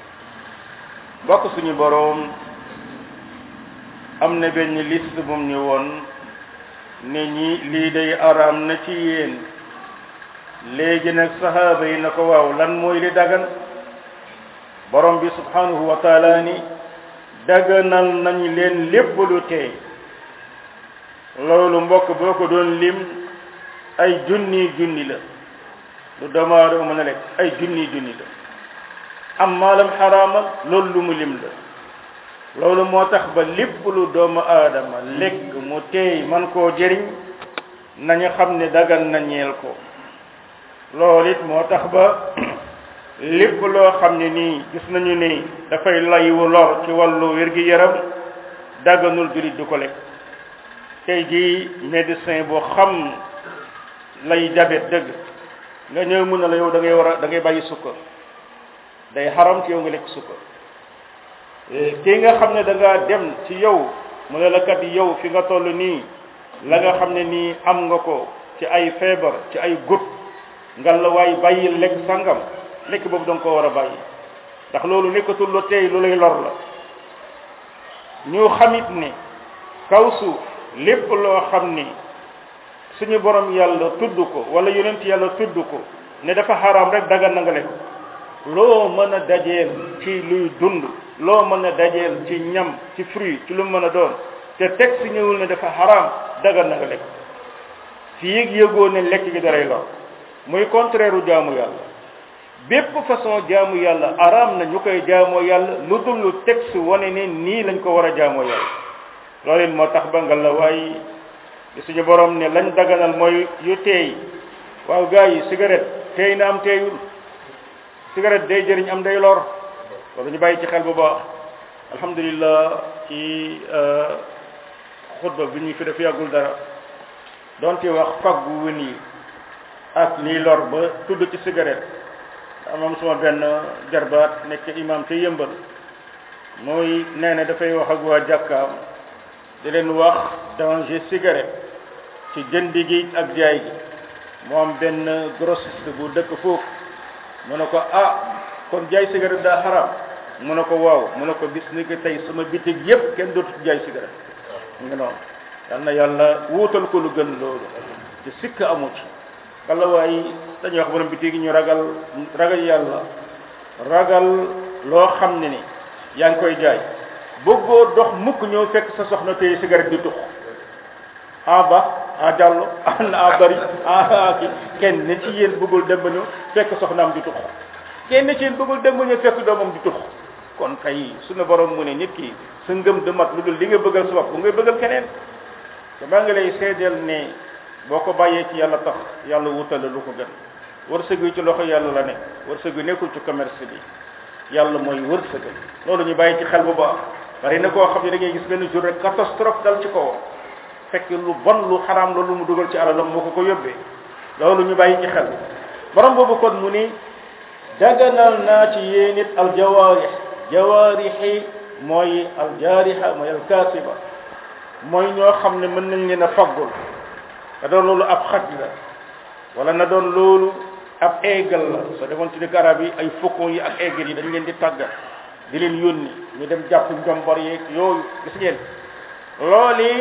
bokk suñu boroom am na benn liste bum ñu woon ne ñi lii day araam na ci yéen léegi nag sahaaba yi na ko waaw lan mooy li dagan borom bi subhanahu wa taala ni daganal nañu leen lépp lu teey loolu mbokk boo ko doon lim ay junni junni la lu doomu aadama mën a lekk ay junni junni la am maalam xaraamal loolu lu mu lim la loolu moo tax ba lépp lu doomu aadama lekk mu teey man koo jëriñ nañu xam ne dagan na ñeel ko loolu it moo tax ba lépp loo xam ne nii gis nañu ni dafay laywu lor ci wàllu wér-gi-yaram daganul jullit du ko lekk tey jii médecin boo xam lay jabet dëgg nga ñëw mun na la yow da ngay war a da ngay bàyyi sukkar day xaram ci yow nga lekk sukkar kii nga xam ne da ngaa dem ci yow mu ne la kat yow fi nga toll nii la nga xam ne nii am nga ko ci ay feebar ci ay gut nga la waay bàyyi lekk sangam lekk boobu danga ko war a bàyyi ndax loolu nekkatul lu tey lu lay lor la ñu xamit ne kaw suuf lépp loo xam ni suñu borom yàlla tudd ko wala yonent yàlla tudd ko ne dafa xaraam rek dagan na nga lekk loo mën a dajeel ci luy dund loo mën a dajeel ci ñam ci fruit ci lu mën a doon te teg si ñëwul ne dafa xaraam dagan na nga lekk fi yëg yëgoo ne lekk gi daray lor muy contraire u jaamu yàlla bépp façon jaamu yàlla araam na ñu koy jaamoo yàlla lu dul lu texte wane ne nii lañ ko war a jaamoo yàlla loolu it moo tax ba nga la waay di suñu borom ne lañ daganal mooy yu teey waaw gars yi cigarette teey na am teeyul cigarette day jëriñ am day lor loolu ñu bàyyi ci xel bu baax alhamdulillah ci xutba bi ñu fi def yàggul dara donte wax faggu wën yi ak lii lor ba tudd ci cigarette amam suma benn jarbaat nekk imam te yëmbal mooy nee na dafay wax ak waa jàkkaam di leen wax danger cigarette ci jënd gi ak jaay gi mu am benn grossiste bu dëkk foofu mu ne ko ah kon jaay cigarette daa xaraam mu ne ko waaw mu ne ko bis ni ko tey sama bitig yépp kenn dootu jaay cigarette mu ngi noonu yal na yàlla wuutal ko lu gën loolu ci sikk amu ci walla waaye dañuy wax borom bitig yi ñu ragal ragal yàlla ragal loo xam ne ni yaa ngi koy jaay bëggoo dox mukk ñëw fekk sa soxna tey cigarette di tux ah ba ah jàllo ah ah bari ah ki kenn ne ci yéen bëggul dem ba ñëw fekk soxnaam di tux kenn ci yéen bëggul dem ba ñëw fekk doomam di tux kon kay suñu borom mu ne nit ki sa ngëm du mat lu dul li nga bëggal sa bopp bu ngay bëggal keneen te maa ngi lay seedeel ne boo ko bàyyee ci yàlla tax yàlla wutale lu ko gën wërsëg wi ci loxo yàlla la nekk wërsëg wi nekkul ci commerce bi yàlla mooy wërsëgal loolu ñu bàyyi ci xel bu baax bari na koo xam ne da ngay gis benn jour rek catastrophe dal ci kawam fekk lu bon lu xaraam la lu mu dugal ci alalam moo ko ko yóbbee loolu ñu bàyyi ci xel borom boobu kon mu ni daganal naa ci yéen it aljawaarix jawaarixi mooy aljaarixa mooy alkaasiba mooy ñoo xam ne mën nañ leen a faggul na doon loolu ab xaj la wala na doon loolu ab eegal la soo demoon ci dëkk arab yi ay faucon yi ak eegal yi dañ leen di tàggat di leen yónni ñu dem jàpp njombar yeeg yooyu gis ngeen loolu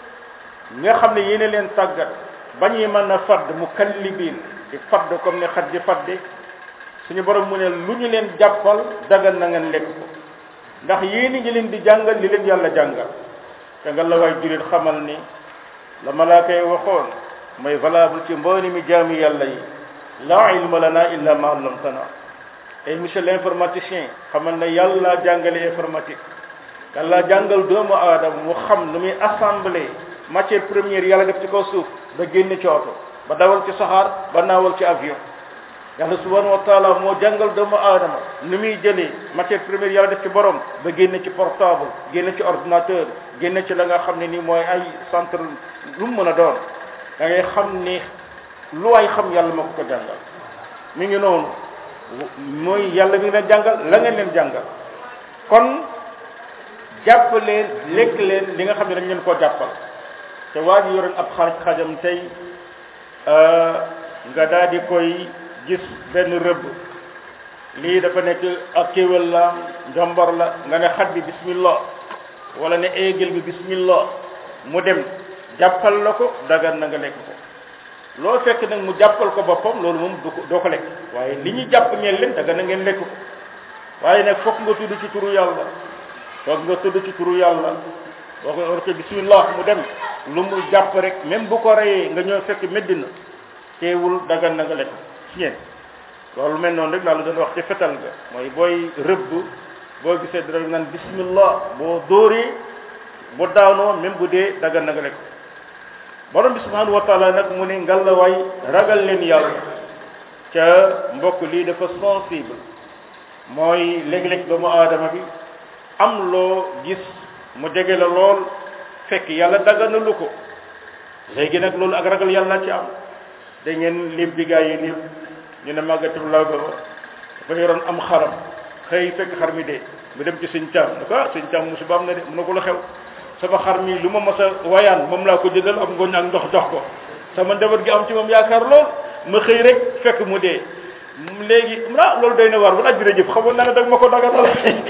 nga xam ne yéene leen tàggat ba ñuy mën a fadd mu kallibiin di fadd comme ne xaj di fadde suñu borom mu ne lu ñu leen jàppal dagal na ngeen lekk ko ndax yéeni ngi leen di jàngal li leen yàlla jàngal te nga la waay julit xamal ni la malaaka yi waxoon mooy valable ci mbooni mi jaami yàlla yi la ilma lana illa ma allamtana et monsieur l'informaticien xamal ne yàlla jàngale informatique yàlla jàngal doomu aadama mu xam nu muy assembler matière première yàlla def ci kaw suuf ba génne ci oto ba dawal ci saxaar ba naawal ci avion yàlla subhanahu wa taala moo jàngal doomu aadama nu muy jëlee matière première yàlla def ci borom ba génne ci portable génne ci ordinateur génne ci la nga xam ne ni mooy ay centre lu mu mën a doon da ngay xam ni lu waay xam yàlla moo ko ko jàngal mi ngi noonu mooy yàlla mi ngi leen jàngal la ngeen leen jàngal kon jàpp leen lekk leen li nga xam ne dañ leen koo jàppal te waa ji yoroon ab xaaj xajam tey nga daal di koy gis benn rëbb lii dafa nekk ak kéwél la njombar la nga ne xaj bi bismillah wala ne eegel bi bismillah mu dem jàppal la ko dagan na nga lekk ko loo fekk nag mu jàppal ko boppam loolu moom du ko doo ko lekk waaye li ñu jàpp ñeel leen dagan na ngeen lekk ko waaye nag fokk nga tudd ci turu yàlla fokk nga tudd ci turu yàlla boo ko war ko bismillah mu dem lu mu jàpp rek même bu ko reyee nga ñëw fekk meddina teewul dagan na nga lekk ci ngeen loolu mel noonu rek laa la doon wax ci fetal ga mooy booy rëbb boo gisee dara naan bismillah boo dóoree bu daanoo même bu dee dagan na nga lekk borom bi subhanahu wa taala nag mu ne ngalawaay ragal leen yàlla ca mbokk lii dafa sensible mooy léeg-léeg doomu aadama bi am loo gis mu jege la lool fekk yàlla daganalu ko léegi nag loolu ak ragal yàlla ci am da ngeen lim bi gaa yi lim ñu ne màggatum law ba dafa yoroon am xaram xëy fekk xar mi dee mu dem ci sëñ caam ne ko ah sëñ caam musiba am na de mu ne ko la xew sama xar mi lu ma mas a wayaan moom laa ko jëndal am ngooñ ak ndox jox ko sama njaboot gi am ci moom yaakaar lool ma xëy rek fekk mu dee léegi ah loolu doy na waar bu aj jërëjëf xamoon naa ne dag ma ko daganal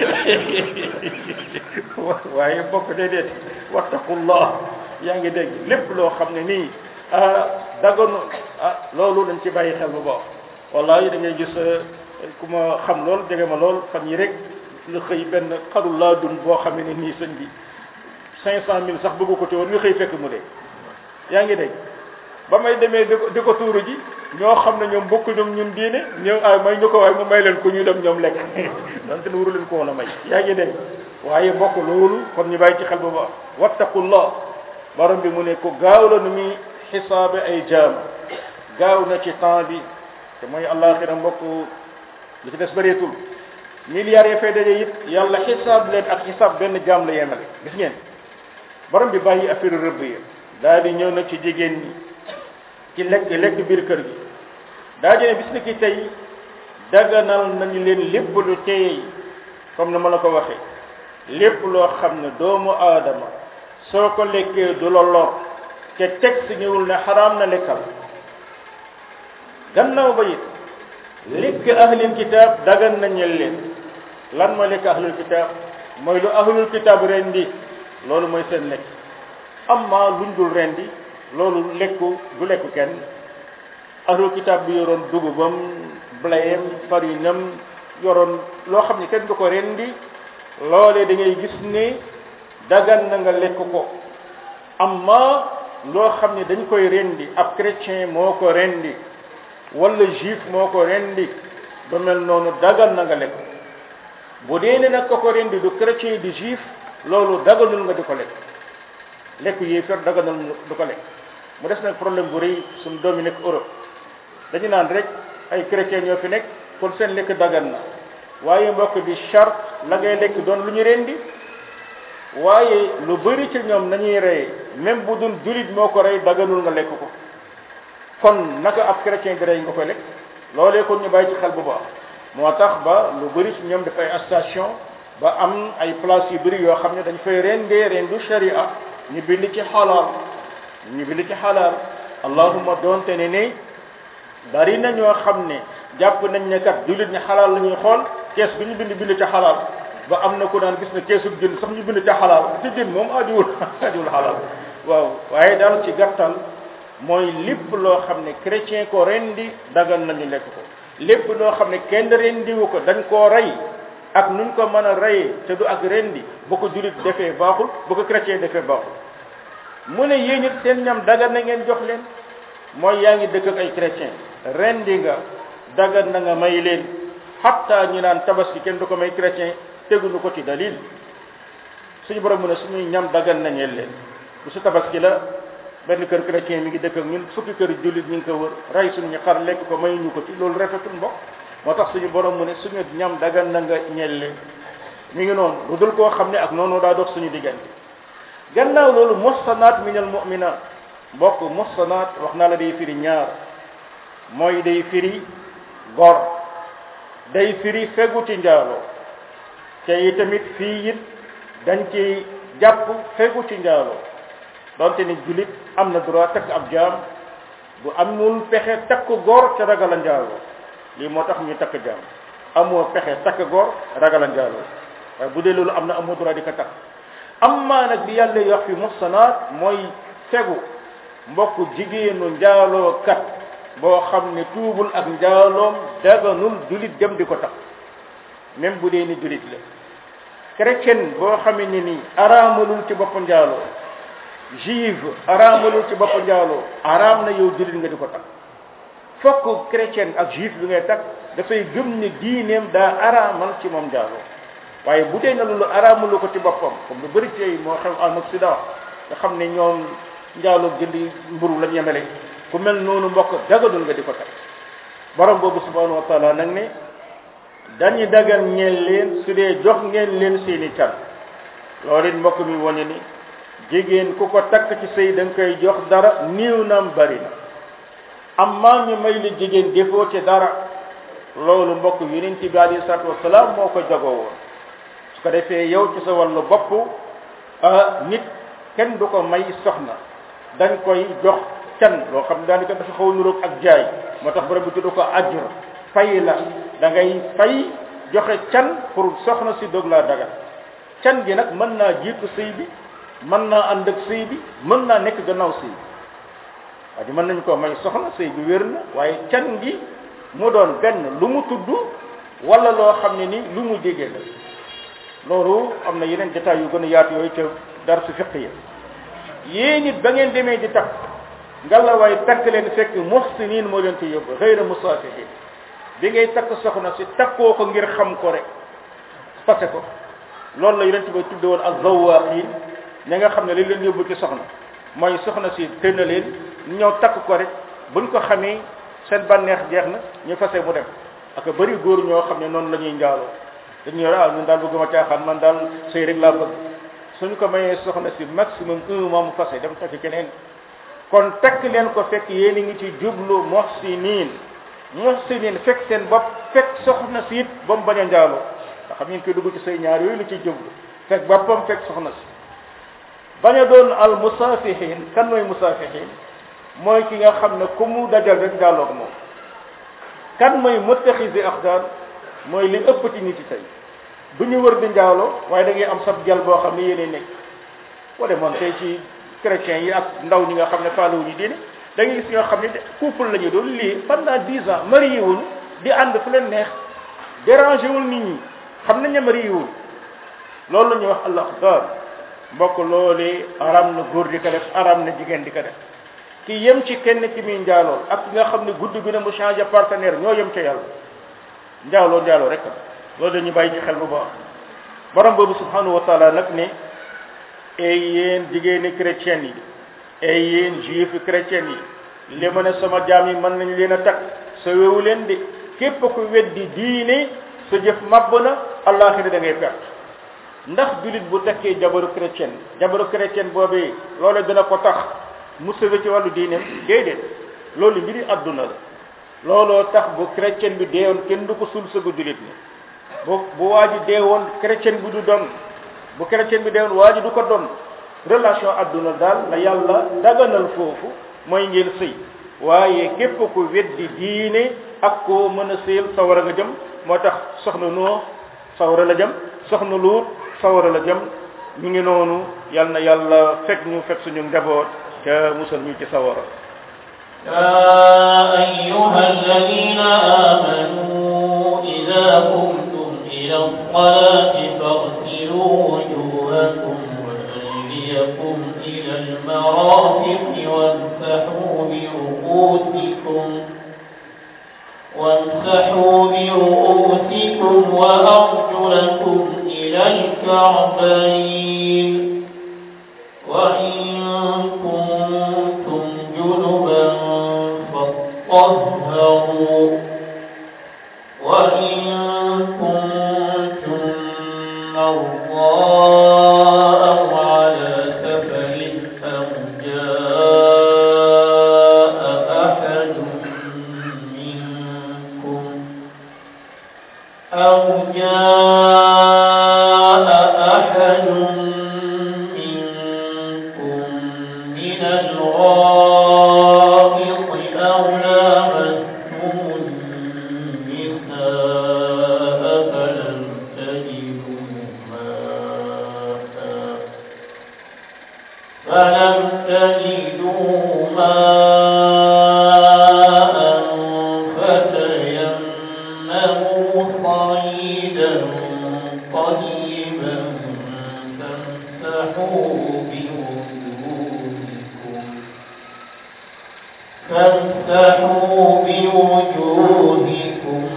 waaye bokk déedéet wattaqullah yaa ngi dégg lépp loo xam ne nii daganu ah loolu dañ ci bàyyi xel bu baax wallahi da ngay gis ku ma xam lool jege ma lool fan yi rek nga xëy benn xarul laa dun boo xam ne nii sëñ bi cinq cent mille sax bëggu ko te woon nga xëy fekk mu dee yaa ngi dégg ba may demee di ko di ko tuuru ji ñoo xam ne ñoom bokk ñoom ñun diine ñëw ay may ñu ko waaye mu may leen ko ñu dem ñoom lekk donte ne waru leen ko woon a may yaa ngi dégg waaye bokk loolu kon ñu bàyyi ci xel bu baax wattaqullah borom bi mu ne ku gaaw la nu muy xisaabe ay jaam gaaw na ci temps bi te mooy àllaaxira mbokk li ci des bëreetul milliards yi fay daje it yàlla xisaab leen ak xisaab benn jaam la yemale gis ngeen borom bi bàyyi affaire rëbb yi daal di ñëw nag ci jigéen ñi ci lekk lekk biir kër gi daa jëne bis ni ki tey daganal nañu leen lépp lu teey comme ni ma la ko waxee lépp loo xam ne doomu aadama soo ko lekkee du la lor te texte ñëwul ne xaraam na lekkal gannaaw ba it lekk ahlul kitaab dagan nañu leen lan mooy lekk ahlul kitaab mooy lu ahlul kitaab rendi loolu mooy seen lekk amma luñ dul rendi loolu lekku du lekku kenn ahlul kitaab bi yoroon dugubam blayem farinam yoroon loo xam ne kenn du ko rendi loolee da ngay gis ne dagan na nga lekk ko amma loo xam ne dañ koy rendi ab chrétien moo ko rendi wala juif moo ko rendi ba mel noonu dagan na nga lekk bu dee ne nag ko ko rendi du chrétien du juif loolu daganul nga di ko lekk lekk yéefar daganul du ko lekk mu des nag problème bu rëy suñu doom yi nekk Europe dañu naan rek ay chrétien ñoo fi nekk kon seen lekk dagan na waaye mbokk bi charte la ngay lekk doon lu ñu rendi waaye lu bëri ci ñoom nañuy rey même bu dul julit moo ko rey daganul nga lekk ko kon naka ab chrétien bi rey nga koy lekk loolee kon ñu bàyyi ci xel bu baax moo tax ba lu bëri ci ñoom dafay station ba am ay place yu bëri yoo xam ne dañ fay rendee rendu sharia ñu bind ci xalaal ñu bind ci xalaal allahuma doonte ne ne bari na ñoo xam ne jàpp nañ ne kat jullit ñi xalaal la ñuy xool kees bi ñu bind bind ca xalaal ba am na ku daan gis ne keesu jën sax ñu bind ca xalaal ci jën moom adiwul adiwul xalaal waaw waaye daal ci gàttal mooy lépp loo xam ne chrétien ko rendi dagan nañu lekk ko lépp loo xam ne kenn rendiwu ko dañ koo rey ak nuñ ko mën a reyee te du ak rendi bu ko jullit defee baaxul bu ko chrétien defee baaxul mu ne yéen it seen ñam dagan na ngeen jox leen mooy yaa ngi dëkk ak ay chrétien rendi nga dagan na nga may leen xatta ñu naan tabaski kenn du ko may chrétien teguñu ko ci dalil suñu borom mu ne suñuy ñam dagan na ñeel leen bu su tabaski la benn kër chrétien mi ngi dëkk ak ñun fukki kër jullit ñu ngi ko wër rey suñu xar lekk ko mayuñu ko ci loolu rafetul mbokk moo tax suñu borom mu ne suñu ñam dagan na nga ñeel leen mi ngi noonu lu dul koo xam ne ak noonu daa dox suñu diggante gannaaw loolu muhsanaat minal mu'minaat mbokk muhsanaat wax naa la day firi ñaar mooy day firi gor day firi fegu ci njaaloo te itamit fii it dañ ci jàpp fegu ci njaaloo donte ni julit am na droit takk ab jaam bu amul pexe takk góor te ragal a njaaloo lii moo tax ñu takk jaam amoo pexe takk góor ragal a njaaloo waaye bu dee loolu am na amoo droit di ko takk amma nag bi yàlla wax fi muhsanaat mooy fegu mbokk jigéenu njaaloo kat boo xam ne tuubul ak njaaloom daganul julit dem di ko takk même bu dee ni julit la chrétien boo xamee ne ni araamalul ci bopp njaaloo juive araamalul ci bopp njaaloo araam na yow julit nga di ko takk fokk chrétien ak juif bi ngay takk dafay gëm ne diineem daa araamal ci moom njaaloo waaye bu dee na loolu araamalu ko ci boppam comme lu bëri tey moo xew en Occident nga xam ne ñoom njaaloo jëndi mburu lañ yemele ku mel noonu mbokk dagadul nga di ko takk borom boobu subhanahu wa taala nag ne dañu dagal ñeel leen su dee jox ngeen leen seeni can loolu it mbokk mi wane ni jigéen ku ko takk ci sëy da nga koy jox dara niiw nam bari na amma ñu may li jigéen defoo ci dara loolu mbokk yonent bi alayhi salaatu wasalaam moo ko jagoo woon su ko defee yow ci sa wàllu bopp nit kenn du ko may soxna dañ koy jox can loo xam ne daanaka dafa xaw a nuroog ak jaay moo tax borom bi tudd ko ajr fay la da ngay fay joxe can pour soxna si doog laa dagal can gi nag mën naa jiitu sëy bi mën naa ànd ak sëy bi mën naa nekk gannaaw sëy bi waaye mën nañ koo may soxna sëy bi wér na waaye can gi mu doon benn lu mu tudd wala loo xam ne ni lu mu jege la loolu am na yeneen détails yu gën a yaatu yooyu ca dar su fiq yi yéen it ba ngeen demee di takk ngalla waaye takk leen fekk muhsinin moo leen ci yóbbu xëyra musaafihin bi ngay takk soxna si takkoo ko ngir xam ko rek fase ko loolu la yonent ba tudde woon ak zawaqin ña nga xam ne li leen yóbbu ci soxna mooy soxna si tënna leen ñu ñëw takk ko rek buñ ko xamee seen bànneex jeex na ñu fase mu dem ak bëri góor ñoo xam ne noonu la ñuy njaaloo dañuy ah ñun daal bëgguma caaxaan man daal sëy rek laa bëgg suñu ko mayee soxna si maximum un mois mu fase dem takk keneen kon takk leen ko fekk yéen a ngi ci jublu muhsinin muhsinin fekk seen bopp fekk soxna si it ba mu bañ a njaaloo nga xam ngeen koy dugg ci say ñaar yooyu la ciy jublu fekk boppam fekk soxna si bañ a doon al musafihin kan mooy musafihin mooy ki nga xam ne ku mu dajal rek njaaloo moom kan mooy muttaxisi axdaan mooy li ëpp ci nit yi tey du ñu wër di njaaloo waaye da ngay am sab jal boo xam ne yéene nekk boo demoon tey ci chrétiens yi ak ndaw ñi nga xam ne faaluwu ñu diine da ngay gis ñoo xam ne couple la ñu doon lii pendant dix ans marié wuñ di ànd fu leen neex dérangé wul nit ñi xam nañ ne marié wuñ loolu la ñuy wax al axdaan mbokk loolee aram na góor di ko def aram na jigéen di ko def ki yem ci kenn ci muy njaaloo ak ki nga xam ne guddi gu ne mu changé partenaire ñoo yem ca yàlla njaaloo njaaloo rek loolu dañuy bàyyi ci xel bu baax borom boobu subhanahu wa taala nag ne ay yéen jigéeni chrétien yi ay yéen juif chrétien yi li ma ne sama jaam yi mën nañ leen a takk sa wewu leen de képp ku weddi diine sa jëf màbb na àllaaxira da ngay perte ndax julit bu tekkee jabaru chrétien jabaru chrétien boobee loolu dina ko tax mu sëwe ci wàllu diineem déedéet loolu mbiri àdduna la looloo tax bu chrétien bi deewoon kenn du ko suul sëgu julit ni bu bu waa ji deewoon chrétien bi du doon bu chrétien bi deewoon waa ji du ko doon relation àdduna daal la yàlla daganal foofu mooy ngeen sëy waaye képp ku weddi diine ak koo mën a sëyal sawara nga jëm moo tax soxna noo sawara la jëm soxna luut sawara la jëm ñu ngi noonu yal na yàlla fekk ñu fekk suñu njaboot ca musal ñu ci sawara يا أيها الذين آمنوا إذا قمتم إلى الصلاة فاغسلوا وجوهكم وأيديكم إلى المرافق وامسحوا برؤوسكم وامسحوا برؤوسكم وأرجلكم إلى الكعبين وإن كنتم جنبا فاطهروا وإن كنتم مرضى أو على سفر أو جاء أحد منكم أو جاء أحد منكم من الغائط أو لامستم النساء فلم تجدوا ماء فلم تجدوا ماء فتيمموا صعيدا طيبا فامسحوا بوجوهكم فامسحوا بوجوهكم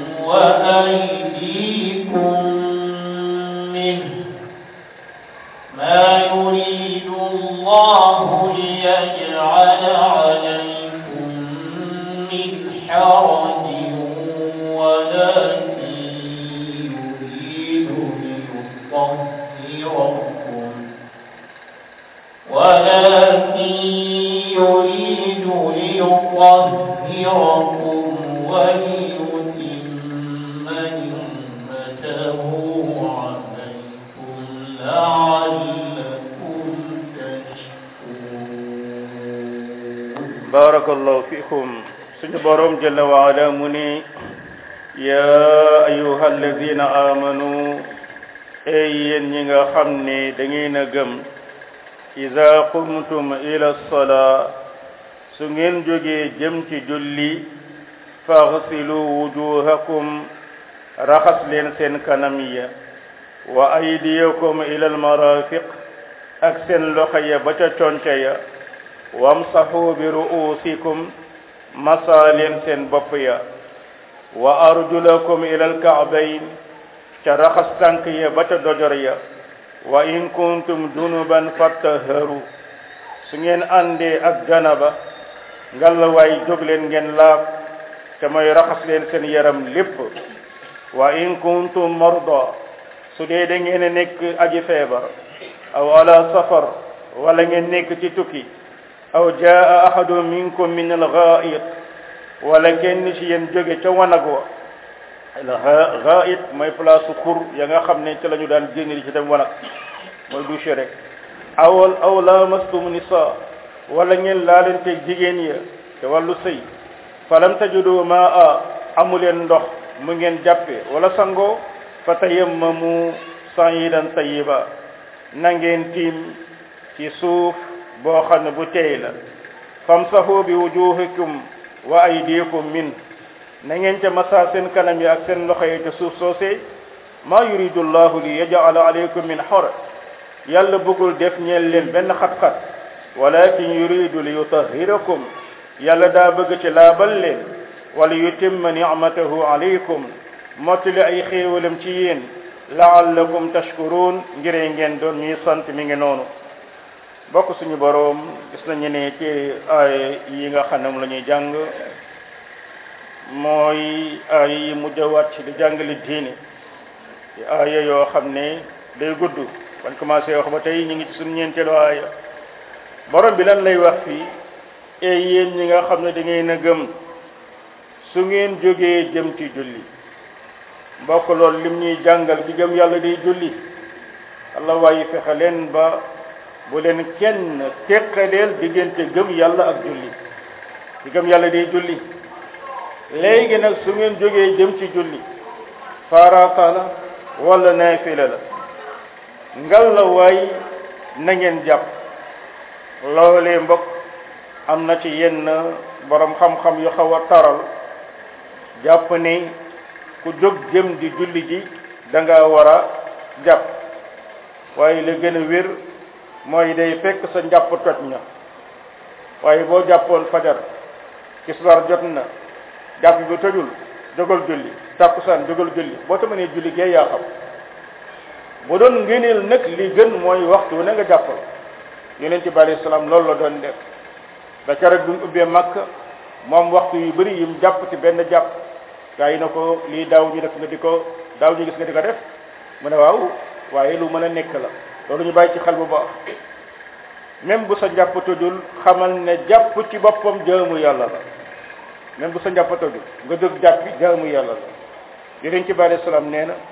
وأيديكم منه ما يريد الله ليجعل عليكم من حرج ولكن يريد ليطهركم ولكن يريد ليطهركم وليتم نعمته عليكم لعلكم تشكرون barakallahu fikum suñu borom jalla wa ala mu ni ya ayuha alladina amanu ey yéen ñi nga xam ne da ngeen a gëm ida qumtum ila salaa su ngeen jógee jëm ci julli faghsilu wujuhakum raxas leen seen kanam ya wa aydiyakum ila almarafiq ak seen loxo ya ba ca conca ya wamsahu bi ru'usikum masa leen seen bopp ya wa arjulakum ila alka'bayn ca raxas tànk ya ba ca dojor ya wa in kuntum junuban fattaharu su ngeen àndee ak janaba ngalawaay jóg leen ngeen laab te mooy raxas leen seen yaram lépp wa in kuntum marda su dee da ngeen a nekk aji feebar aw ala safar wala ngeen nekk ci tukki aw jaa ahadu minkum min al ghaid wala kenn ci yéen jóge ca wanag wa al ghaid mooy place xur ya nga xam ne ci la ñu daan génn di ci dem wanag mooy douche rek awal aw lamastum nisa wala ngeen laalante jigéen ya te wàllu sëy falam tajudu maa amuleen ndox mu ngeen jàppe wala sangoo fa tayammamu sayidan tayiba na ngeen tiim ci suuf boo xam ne bu teey la famsahu bi wujuhikum wa aydikum min na ngeen ca masa seen kanam yi ak seen loxo yi ca suuf soosee ma yuridu llahu li yaj'ala alaykum min haraj yàlla bëggul def ñeel leen benn xat-xat walakin yuridu li yutahhirakum yàlla daa bëgg ci laabal leen wala yutimma ni'matahu alaykum mottali ay xéewalam ci yéen la'allakum tashkurun ngiree ngeen doon ñuy sant mi ngi noonu bokk suñu boroom gis nañu ne ci ay yi nga xam ne moom la ñuy jàng mooy ay yi mujj a wàcc di jàngale diine ci aaya yoo xam ne day gudd bañ commencé wax ba tey ñu ngi ci suñu ñeenteelu aaya borom bi lan lay wax fii e yéen ñi nga xam ne da ngeen a gëm su ngeen jógee jëm ci julli mbokk loolu lim ñuy jàngal di gëm yàlla day julli allah waaye fexe leen ba bu leen kenn teqaleel diggante gëm yàlla ak julli di gëm yàlla day julli léegi nag su ngeen jógee jëm ci julli farata la wala naafila la ngal la waay na ngeen jàpp loolee mbokk am na ci yenn borom xam-xam yu xaw a taral jàpp ni ku jóg jëm di julli ji da nga war a jàpp waaye la gën a wér mooy day fekk sa njàpp toj na waaye boo jàppoon fajar kisbar jot na jàpp bi tojul jógal julli tàkkusaan jógal julli boo ta mënee julli gee yaa xam bu doon ngëneel nag li gën mooy waxtu na nga jàppal yonent bi alayhi salaam loolu la doon def ba keroog bi mu ubbee màkk moom waxtu yu bëri yim jàpp ci benn jàpp gaa yi na ko lii daaw ñu def nga di ko daaw ñu gis nga di ko def mu ne waaw waaye lu mën a nekk la loolu ñu bàyyi ci xel bu baax même bu sa njàpp tojul xamal ne jàpp ci boppam jaamu yàlla la même bu sa njàpp tojul nga jóg jàpp bi jaamu yàlla la yonent bi alayhi salaam nee na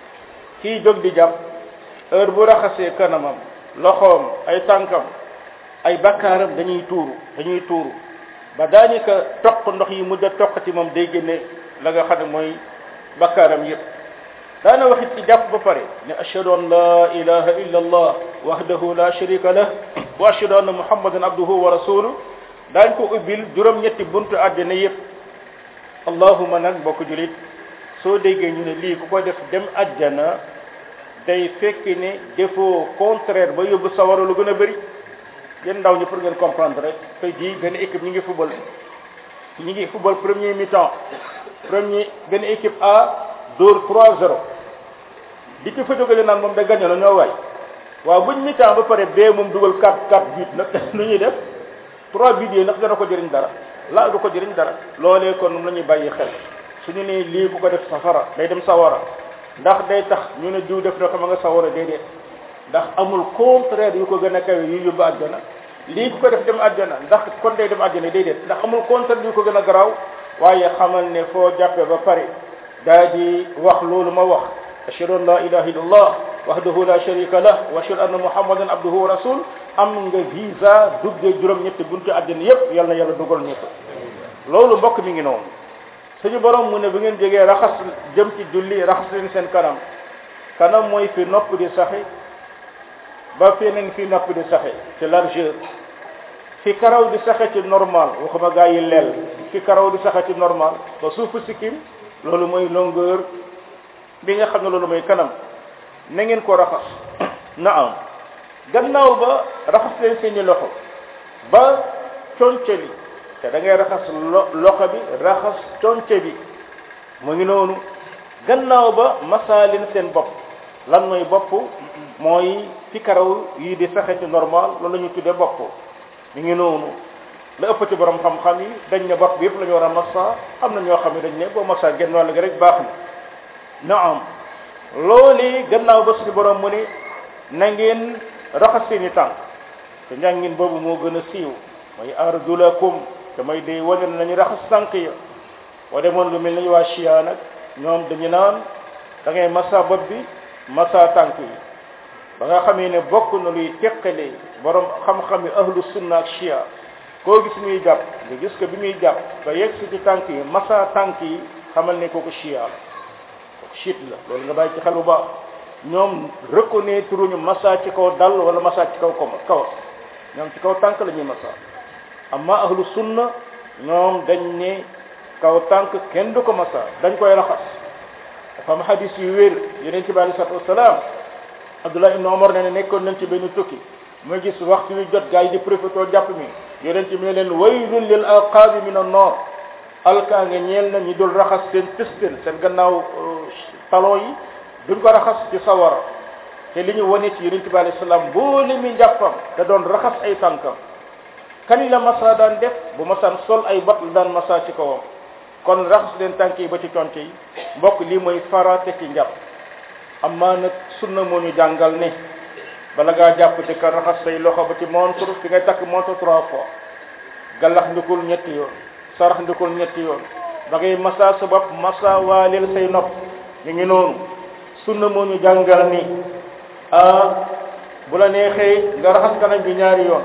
kii jóg di jàpp heure bu raxasee kanamam loxoom ay tànkam ay bakkaaram dañuy tuuru dañuy tuuru ba daanaka toq ndox yi mujj a toq ci moom day génne la nga xam ne mooy bakkaaram yëpp daana waxit ci jàpp ba pare ne ashhadu an la ilaha illa allah wahdahu la sharika lah wa ashhadu anna muhammadan abduhu wa rasuluh daañ ko ubbil juróom-ñetti buntu àddina yëpp allahuma nag mbokk julit soo déggee ñu ne lii ku ko def dem àjjana day fekk ne defoo contraire ba yóbbu sawara lu gën a bëri yéen ndaw ñi pour ngeen comprendre rek tey jii benn équipe ñi ngi football ñi ngi football premier mi-temps premier benn équipe A dóor 3-0 di ci fa jógale naan moom da gagné na ñoo waay waaw buñ mi-temps ba pare bee moom dugal 4 4 but nag nu ñuy def 3 but yi ndax dana ko jëriñ dara laa du ko jëriñ dara loolee kon moom la ñuy bàyyi xel suñu ne lii bu ko def safara day dem sawara ndax day tax ñu ne diw def na ko ma nga sawara déedéet ndax amul contraire yu ko gën a kawe yu yóbbu àjjana lii ku ko def dem àjjana ndax kon day dem àjjana déedéet ndax amul contraire yu ko gën a garaaw waaye xamal ne foo jàppee ba pare daa di wax loolu ma wax ashhadu an la ilaha illallah wahdahu la sharika lah wa ashhadu anna muhammadan abduhu wa rasul am nga visa duggee juróom-ñetti buntu àjjana yépp yal na yàlla dugal ñu ko loolu mbokk mi ngi noonu suñu borom mu ne bu ngeen jógee raxas jëm ci julli raxas leen seen kanam kanam mooy fi nopp di saxe ba feneen fi nopp di saxe ci largeur fi karaw di saxe ci normal waxuma gaa yi leel fi karaw di saxe ci normal ba suufu sikkim loolu mooy longueur bi nga xam ne loolu mooy kanam na ngeen ko raxas na am gannaaw ba raxas leen seeni loxo ba conce li te da ngay raxas lo loxo bi raxas conce bi mu ngi noonu gannaaw ba masaalin seen bopp lan mooy bopp mooy fi karaw yi di saxe ci normal loolu la ñu tuddee bopp mi ngi noonu la ëpp ci borom xam-xam yi dañ ne bopp bi yëpp la ñu war a massa am na ñoo xam ne dañ ne boo massa genn wàll gi rek baax na naam loolu gannaaw ba suñu borom mu ne na ngeen raxas seeni tànk te njàngin boobu moo gën a siiw mooy arjulakum te mooy day wane nañu raxas tànk ya boo demoon lu mel ni waa chia nag ñoom dañu naan da ngay massa bopp bi massa tànk yi ba nga xamee ne bokk na luy teqale borom xam-xam yi ahlu sunna ak chia koo gis muy jàpp nga gis ko bi muy jàpp ba yegg si ci tànk yi massa tànk yi xamal ne kooku chia la kooku chiit la loolu nga bàyyi ci xel bu baax ñoom reconnaître ñu massa ci kaw dal wala massa ci kaw koma kaw ñoom ci kaw tànk la ñuy massa amma ahlu sunna ñoom dañ ne kaw tànk kenn du ko massa dañ koy raxas dafa am hadis yu wér yeneen ci bi alei salatu wasalaam abdullah ibn omar ne ne nekkoon nañ ci benn tukki muy gis waxtu wi jot gaa yi di profité jàpp mi yeneen ci mi ne leen waylun lil alqaabi min an-nar alkaa nga ñeel na ñi dul raxas seen tëstel seen gannaaw talon yi duñ ko raxas ci sawara te li ñu wane ci yeneen ci bi alei salaam boole mi njàppam da doon raxas ay tànkam kan la masa daan def bu masaan sol ay bot la daan masa ci kawam kon raxas leen tànk yi ba ci conce yi mbokk lii mooy farate ci njàpp amma nag sunna moo ñu jàngal ne bala ngaa jàpp ci ka raxas say loxo ba ci montre fi ngay takk montre trois fois gallax ndikul ñetti yoon sarax ndikul ñetti yoon da ngay masa sa bopp masa waaleel say nopp ñu ngi noonu sunna moo ñu jàngal ni ah bu la neexee nga raxas kanam bi ñaari yoon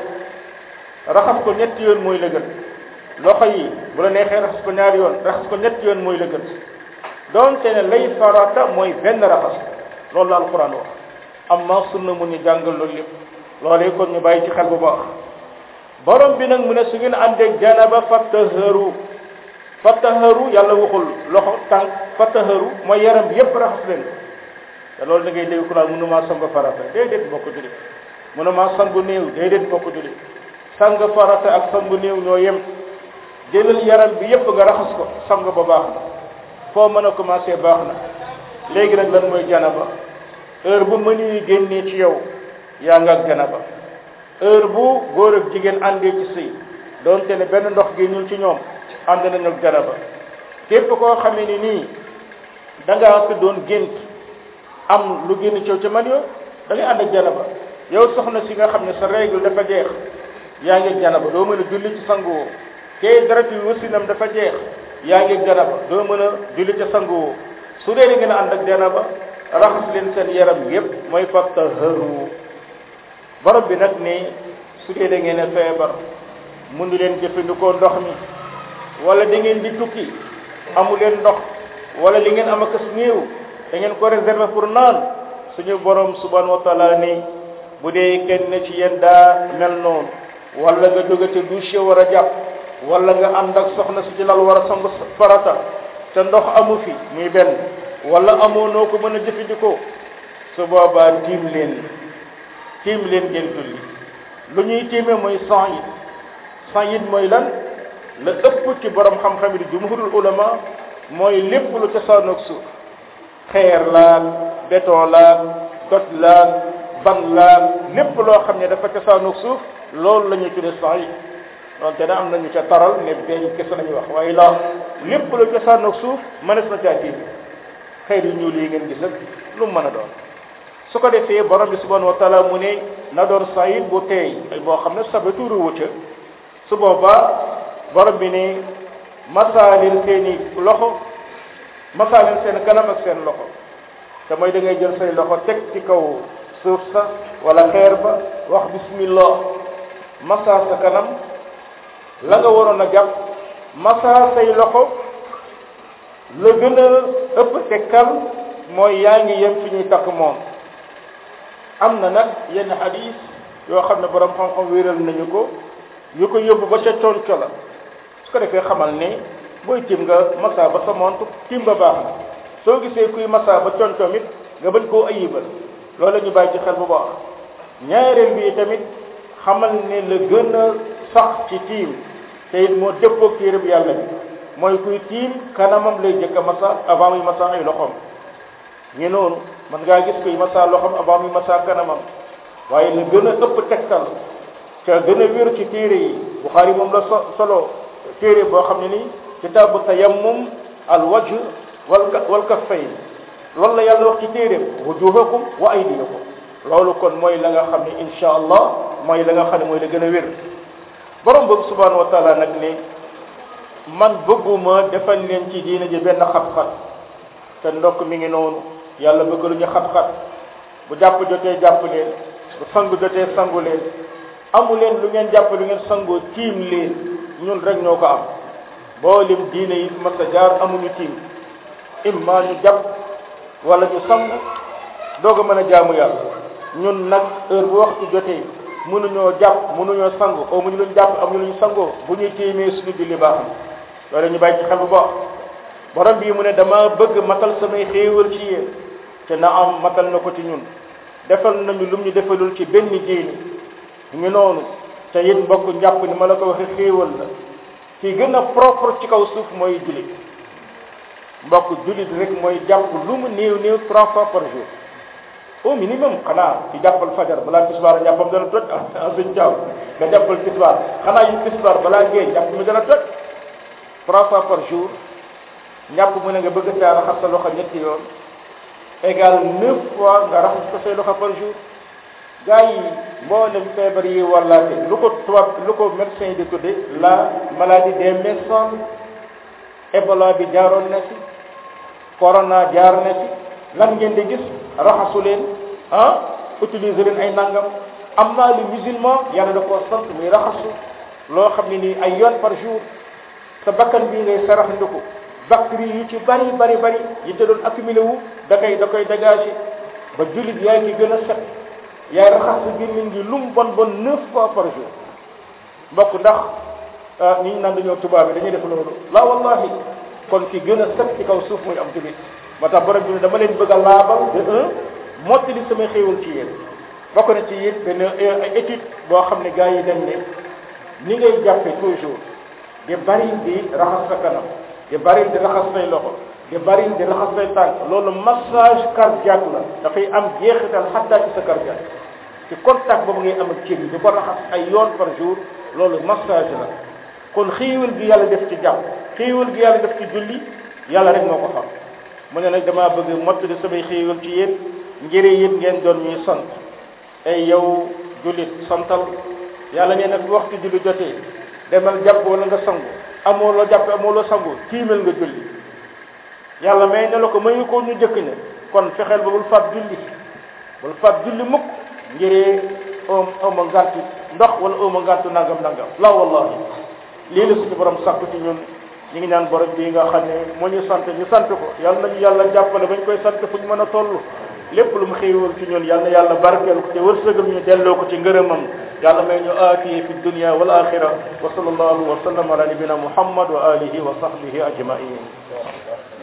raxas ko ñetti yoon mooy la gën loxo yi bu la neexee raxas ko ñaari yoon raxas ko ñetti yoon mooy la gën donte ne lay farata mooy benn raxas loolu la alquran wax amma sunna mu ñu jàngal loolu lépp loolee kon ñu bàyyi ci xel bu baax borom bi nag mu ne su ngeen àndeeg janaba fattaharu fattaharu yàlla waxul loxo tànk fattaharu mooy yaram bi yépp raxas leen te loolu da ngay dégg ku naan mënumaa sangu farata déedéet bokk julli mënumaa sangu néew déedéet bokk julli sang farata ak sangu néew ñoo yem jëlal yaram bi yépp nga raxas ko sang ba baax na foo mën a commencé baax na léegi nag lan mooy janaba heure bu mënu yi génnee ci yow yaa nga ak janaba heure bu góor ak jigéen àndee ci sëy doonte ne benn ndox génnul ci ñoom ànd nañu ak janaba képp koo xamee ni nii da ngaa fi doon gént am lu génn ci yow ca man yo da ngay ànd ak janaba yow soxna si nga xam ne sa règle dafa jeex yaa ngi ak janaba doo mën a julli ci sanguwoo kee dara ci wasinam dafa jeex yaa ngi ak janaba doo mën a julli ca sanguwoo su dee da ngeen a ànd ak janaba raxas leen seen yaram yépp mooy fattaharu borom bi nag ni su dee da ngeen a feebar mënu leen jëfandikoo ndox mi wala da ngeen di tukki amu leen ndox wala li ngeen am ak as néew da ngeen ko réserver pour naan suñu borom subhanahu wa taala ni bu dee kenn ci yéen daa mel noonu wala nga jóge te douche war a jàpp wala nga ànd ak soxna si ci lal war a sangu farata te ndox amu fi muy benn wala amoo noo ko mën a jëfandikoo su boobaa tiim leen tiim leen ngeen julli lu ñuy tiime mooy sang yi sang yi mooy lan la ëpp ci borom xam-xam yi di jumhurul ulama mooy lépp lu cosaanoog suuf xeer laag béton laag doj laag ban laag lépp loo xam ne dafa cosaanoog suuf loolu la ñuy tuddee sang yi loolu te da am nañu ca taral ne beeñ kese lañuy wax waaye la lépp lu cosaanoog suuf mënees na caa tiim xeer yu ñuul yi ngeen gis ak lu mu mën a doon su ko defee borom bi subhanahu wa taala mu ne na doon sayid bu teey ay boo xam ne sabe tuuru wucca su boobaa borom bi ne masaalil seeni loxo masaalil seen kanam ak seen loxo te mooy da ngay jël say loxo teg ci kaw suuf sa wala xeer ba wax bismillah masa sa kanam la nga waroon a jàpp masa say loxo la gën a ëpp tekkal mooy yaa ngi yem fi ñuy takk moom am na nag yenn hadis yoo xam ne borom xam-xam wéeral nañu ko yu ko yóbbu ba ca conco la su ko defee xamal ne booy tim nga masa ba sa montu tim ba baax na soo gisee kuy masa ba concoom it nga bañ koo ayibal loolu la ñu bàyyi ci xel bu baax ñaareel bi tamit xamal ne la gën a sax ci tiim te it moo dëppoog téere bi yàlla bi mooy kuy tiim kanamam lay jëkk a masa avant muy masa ay loxoom ñu noonu man ngaa gis kuy masa loxoom avant muy masa kanamam waaye la gën a ëpp tegtal ca gën a wér ci téere yi Buxaari moom la so solo téere boo xam ne ni kitaabu tayammum al wajh wal wal kaffayn loolu la yàlla wax ci téeréem wujuhakum wa aydiyakum loolu kon mooy la nga xam ne insha allah mooy la nga xam ne mooy la gën a wér borom boobu subhanahu wa taala nag ne man bëgguma defal leen ci diina ji benn xat-xat te ndokk mi ngi noonu yàlla bëgg lu ñu xat-xat bu jàpp jotee jàpp leen bu sangu jotee sangu leen amu leen lu ngeen jàpp lu ngeen sangoo tiim leen ñun rek ñoo ko am mboolem diine yi mas a jaar amuñu tiim imma ñu jàpp wala ñu sangu doog a mën a jaamu yàlla ñun nag heure bu waxtu jotee mënuñoo jàpp mënuñoo sangu au mënu luñ jàpp amuñu luñ sangoo bu ñuy tiimee suñu julli baax na loolu ñu bàyyi ci xel bu baax borom bii mu ne dama bëgg matal samay xéewal ci yéen te na am matal na ko ci ñun defal nañu lum ñu defalul ci benn diini ñu noonu te it mbokk njàpp ni ma la ko waxee xéewal la ki gën a propre ci kaw suuf mooy jullit mbokk jullit rek mooy jàpp lu mu néew néew trois fois par jour au minimum xanaa ci jàppal fajar balaa tisbaar njàppam dana toj ah suñ jaaw nga jàppal tisbaar xanaa yu tisbaar balaa géej jàpp mi dana toj trois fois par jour njàpp mu ne nga bëgg caa raxas sa loxo ñetti yoon égal neuf fois nga raxas ko say loxo par jour gars yi mboolem feebar yi wallaate lu ko tubaab lu ko médecin yi di tudde la maladie des mains sales Ebola bi jaaroon na ci corona jaar na ci lan ngeen di gis raxasu leen ah utiliser leen ay nangam am naa lu musulman yàlla da koo sant muy raxasu loo xam ne nii ay yoon par jour sa bakkan bii ngay sarax ndiku bactéries yu ci bari bari bari yi te doon accumulé wu da koy da koy dégagé ba jullit yaay ki gën a set yaay raxas sa gémmiñ gi lu mu bon bon neuf fois par jour mbokk ndax ni ñu naan dañoo tubaab bi dañuy def loolu la wallahi kon ki gën a set ci kaw suuf muy am jullit moo tax borom bi ne dama leen bëgg a laabal de un mottali samay xéewal ci yéen bokk na ci it benn étude boo xam ne gars yi dem ne ni ngay jàppe toujours di bari di raxas sa kanam di bari di raxas say loxo di bari di raxas say tànk loolu massage cardiaque la dafay am jeexital xattaa ci sa cardiaque ci contact boobu ngay am ak cër yi di ko raxas ay yoon par jour loolu massage la kon xéewal gi yàlla def ci jàpp xéewal gi yàlla def ci julli yàlla rek moo ko xam mu ne nag damaa bëgg mottali samay xéewal ci yéen ngir yéen ngeen doon ñuy sant ay yow jullit santal yàlla nee na fi waxtu julli jotee demal jàpp wala nga sangu amoo loo jàpp amoo loo sangu tiimal nga julli yàlla may ne la ko mayu ko ñu jëkk ne kon fexeel ba bul faat julli bul faat julli mukk ngiree om oma ngàntu ndox wala oma ngàntu nangam nangam la wallahi lii la suñu borom sàkku ci ñun ñu ngi ñaan borom bii nga xam ne moo ñu sant ñu sant ko yàlla nañu yàlla jàppale bañ koy sant fu ñu mën a toll lépp lu mu xéewal ci ñun yàlla na yàlla barkeel ko te wërsëgal ñu delloo ko ci ngërëmam yàlla may ñu aafiye fi dunya wal axira wa sallallahu wa sallam ala nabina muhammad wa alihi wa sahbihi ajmain